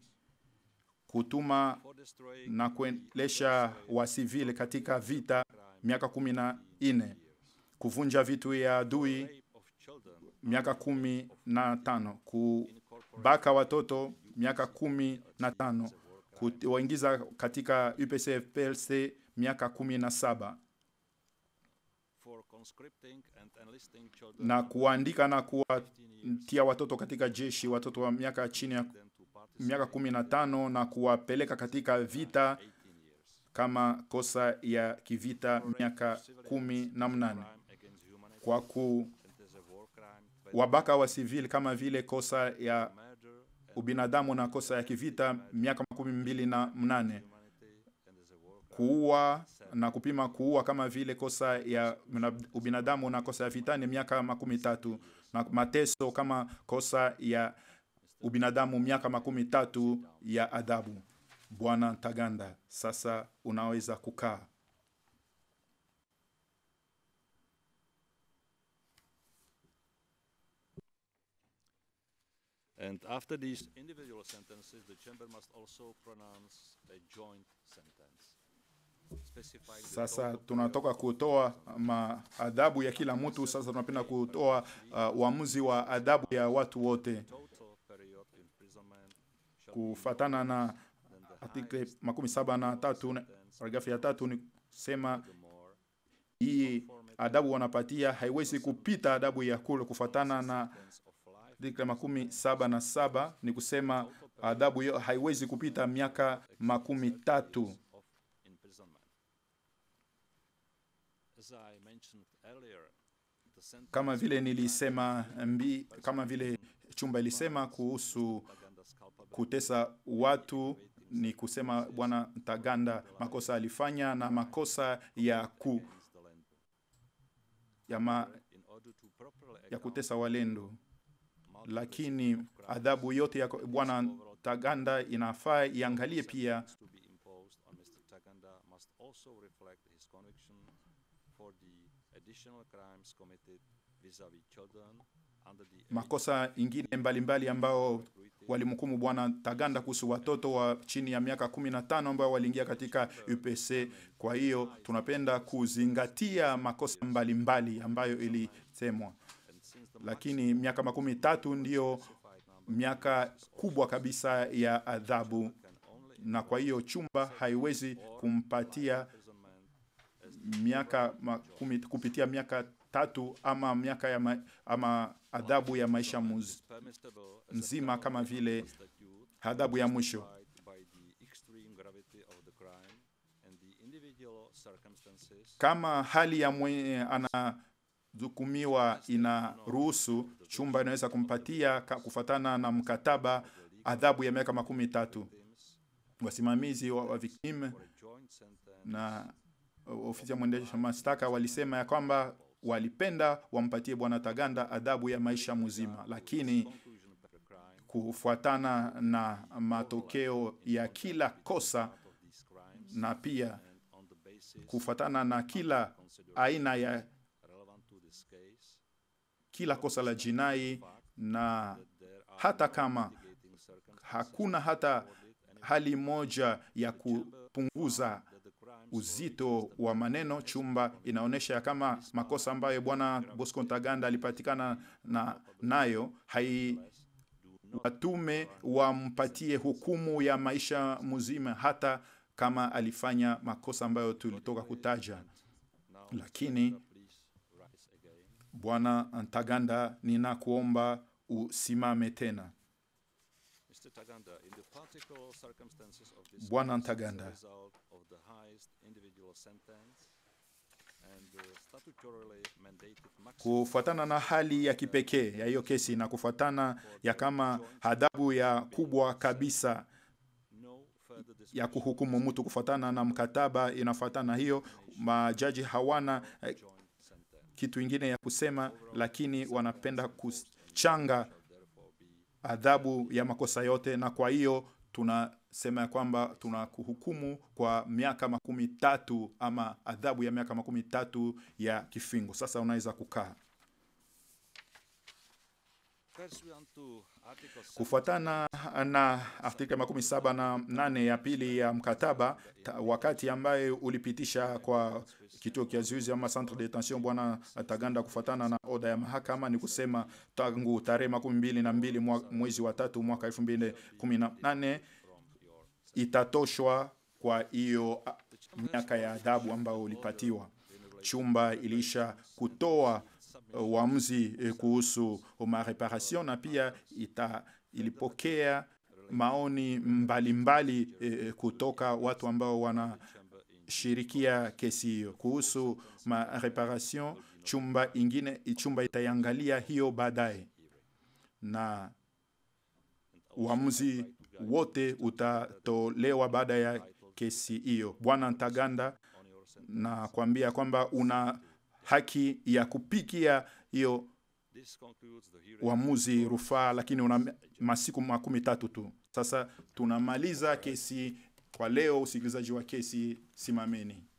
kutuma for destroying na kuendesha wasivile katika vita miaka kumi na nne kuvunja vitu ya adui rape of children miaka kumi na tano kubaka watoto miaka kumi na tano kuwaingiza katika UPC FPLC miaka kumi na saba for conscripting and enlisting children na kuandika na kuwatia watoto katika jeshi watoto wa miaka chini ya them to participate miaka kumi na tano na kuwapeleka katika vita 18 years. kama kosa ya kivita miaka kumi na mnane Crime against humanity kwa kuwabaka and as a war crime, wa civil kama vile kosa ya murder and ubinadamu na kosa ya kivita miaka makumi mbili na mnane humanity and as a war crime, kuua na kupima kuua kama vile kosa ya mna- ubinadamu na kosa ya vitani miaka makumi tatu na mateso kama kosa ya ubinadamu miaka makumi tatu ya adhabu. Bwana Ntaganda, sasa unaweza kukaa. And after these individual sentences, the chamber must also pronounce a joint sentence. Specifying the Sasa total tunatoka kutoa maadhabu ya kila mtu, sasa tunapenda kutoa uh, uamuzi wa adhabu ya watu wote. total period kufatana na artikle makumi saba na tatu na- paragrafu ya tatu ni kusema hii adabu wanapatia haiwezi kupita adabu ya kule kufatana na artikle makumi saba na saba ni kusema adabu hiyo haiwezi kupita miaka makumi tatu of imprisonment. As I mentioned earlier, the sentence kama vile nilisema mbi, kama vile chumba ilisema kuhusu Taganda's culpability kutesa watu ni kusema bwana Ntaganda makosa alifanya na makosa ya ku against the land. ya, ma, In order to properly ya account kutesa walendo, multiplicity lakini of crimes, adhabu yote ya bwana Ntaganda inafaa iangalie pia to be imposed on Mr. Taganda must also reflect his conviction for the additional crimes committed vis-à-vis children under the age makosa ingine mbalimbali mbali ambao walimhukumu bwana Taganda kuhusu watoto wa chini ya miaka kumi na tano ambao waliingia katika UPC. Kwa hiyo tunapenda kuzingatia makosa mbalimbali mbali ambayo ilisemwa, and since the lakini miaka makumi tatu ndiyo specified number miaka kubwa kabisa ya adhabu, can only na kwa hiyo chumba haiwezi kumpatia imprisonment miaka makumi, kupitia miaka tatu ama miaka ya ma, ama adhabu ya maisha muz, is permissible as a nzima penalty kama of vile the statute adhabu ya mwisho. justified by the extreme gravity of the crime and the individual circumstances Kama hali ya mwenye anahukumiwa inaruhusu, chumba inaweza kumpatia ka- kufatana na mkataba adhabu ya miaka makumi tatu. Wasimamizi wa, wa victim for a joint sentence na ofisi ya mwendesha mashtaka walisema ya kwamba walipenda wampatie bwana Taganda adhabu ya maisha mzima, lakini conclusion of the crime kufuatana na matokeo ya kila kosa of these crimes na pia and on the basis kufuatana na kila considered aina ya relevant to this case kila kosa la jinai na that there are hata kama mitigating circumstances hakuna hata hali moja ya kupunguza that the crimes uzito wa maneno. Chumba inaonyesha ya kama makosa ambayo bwana Bosco Ntaganda alipatikana na nayo hai watume wampatie hukumu ya maisha mzima, hata kama alifanya makosa ambayo tulitoka kutaja. now Lakini please rise again bwana Ntaganda, ninakuomba usimame tena. Mr. Taganda, in the particular circumstances of this Bwana case, as a Ntaganda. result of the highest individual sentence and the statutorily mandated maximum Kufuatana na hali ya kipekee ya hiyo kesi na kufuatana ya kama adhabu ya kubwa kabisa no further ya discretion kuhukumu mtu kufuatana na mkataba inafuatana hiyo, majaji hawana eh, joint sentence kitu ingine ya kusema, lakini wanapenda kuchanga therefore be adhabu ya makosa yote, na kwa hiyo tunasema ya kwamba tunakuhukumu kwa miaka makumi tatu ama adhabu ya miaka makumi tatu ya kifungo. Sasa unaweza kukaa. pursuant to Article 7 Kufuatana na artikli makumi saba na nane ya pili ya mkataba ta, wakati ambaye ulipitisha kwa kituo kia zuizi ama centre de detention bwana Taganda, kufuatana na oda ya mahakama, ni kusema tangu tarehe makumi mbili na mbili mwa, mwezi wa tatu mwaka elfu mbili kumi na nane itatoshwa kwa hiyo a, miaka ya adhabu ambayo ulipatiwa. Chumba ilisha kutoa uh, uamuzi eh, kuhusu mareparation na pia ita, ilipokea maoni mbalimbali mbali, eh, kutoka watu ambao wanashirikia kesi hiyo kuhusu mareparation. Chumba ingine chumba itaiangalia hiyo baadaye na uamuzi wote utatolewa baada ya kesi hiyo. Bwana Ntaganda, na kuambia kwamba una haki ya kupikia hiyo This concludes the hearing. uamuzi rufaa, lakini una masiku makumi tatu tu. Sasa tunamaliza kesi kwa leo. Usikilizaji wa kesi, simameni.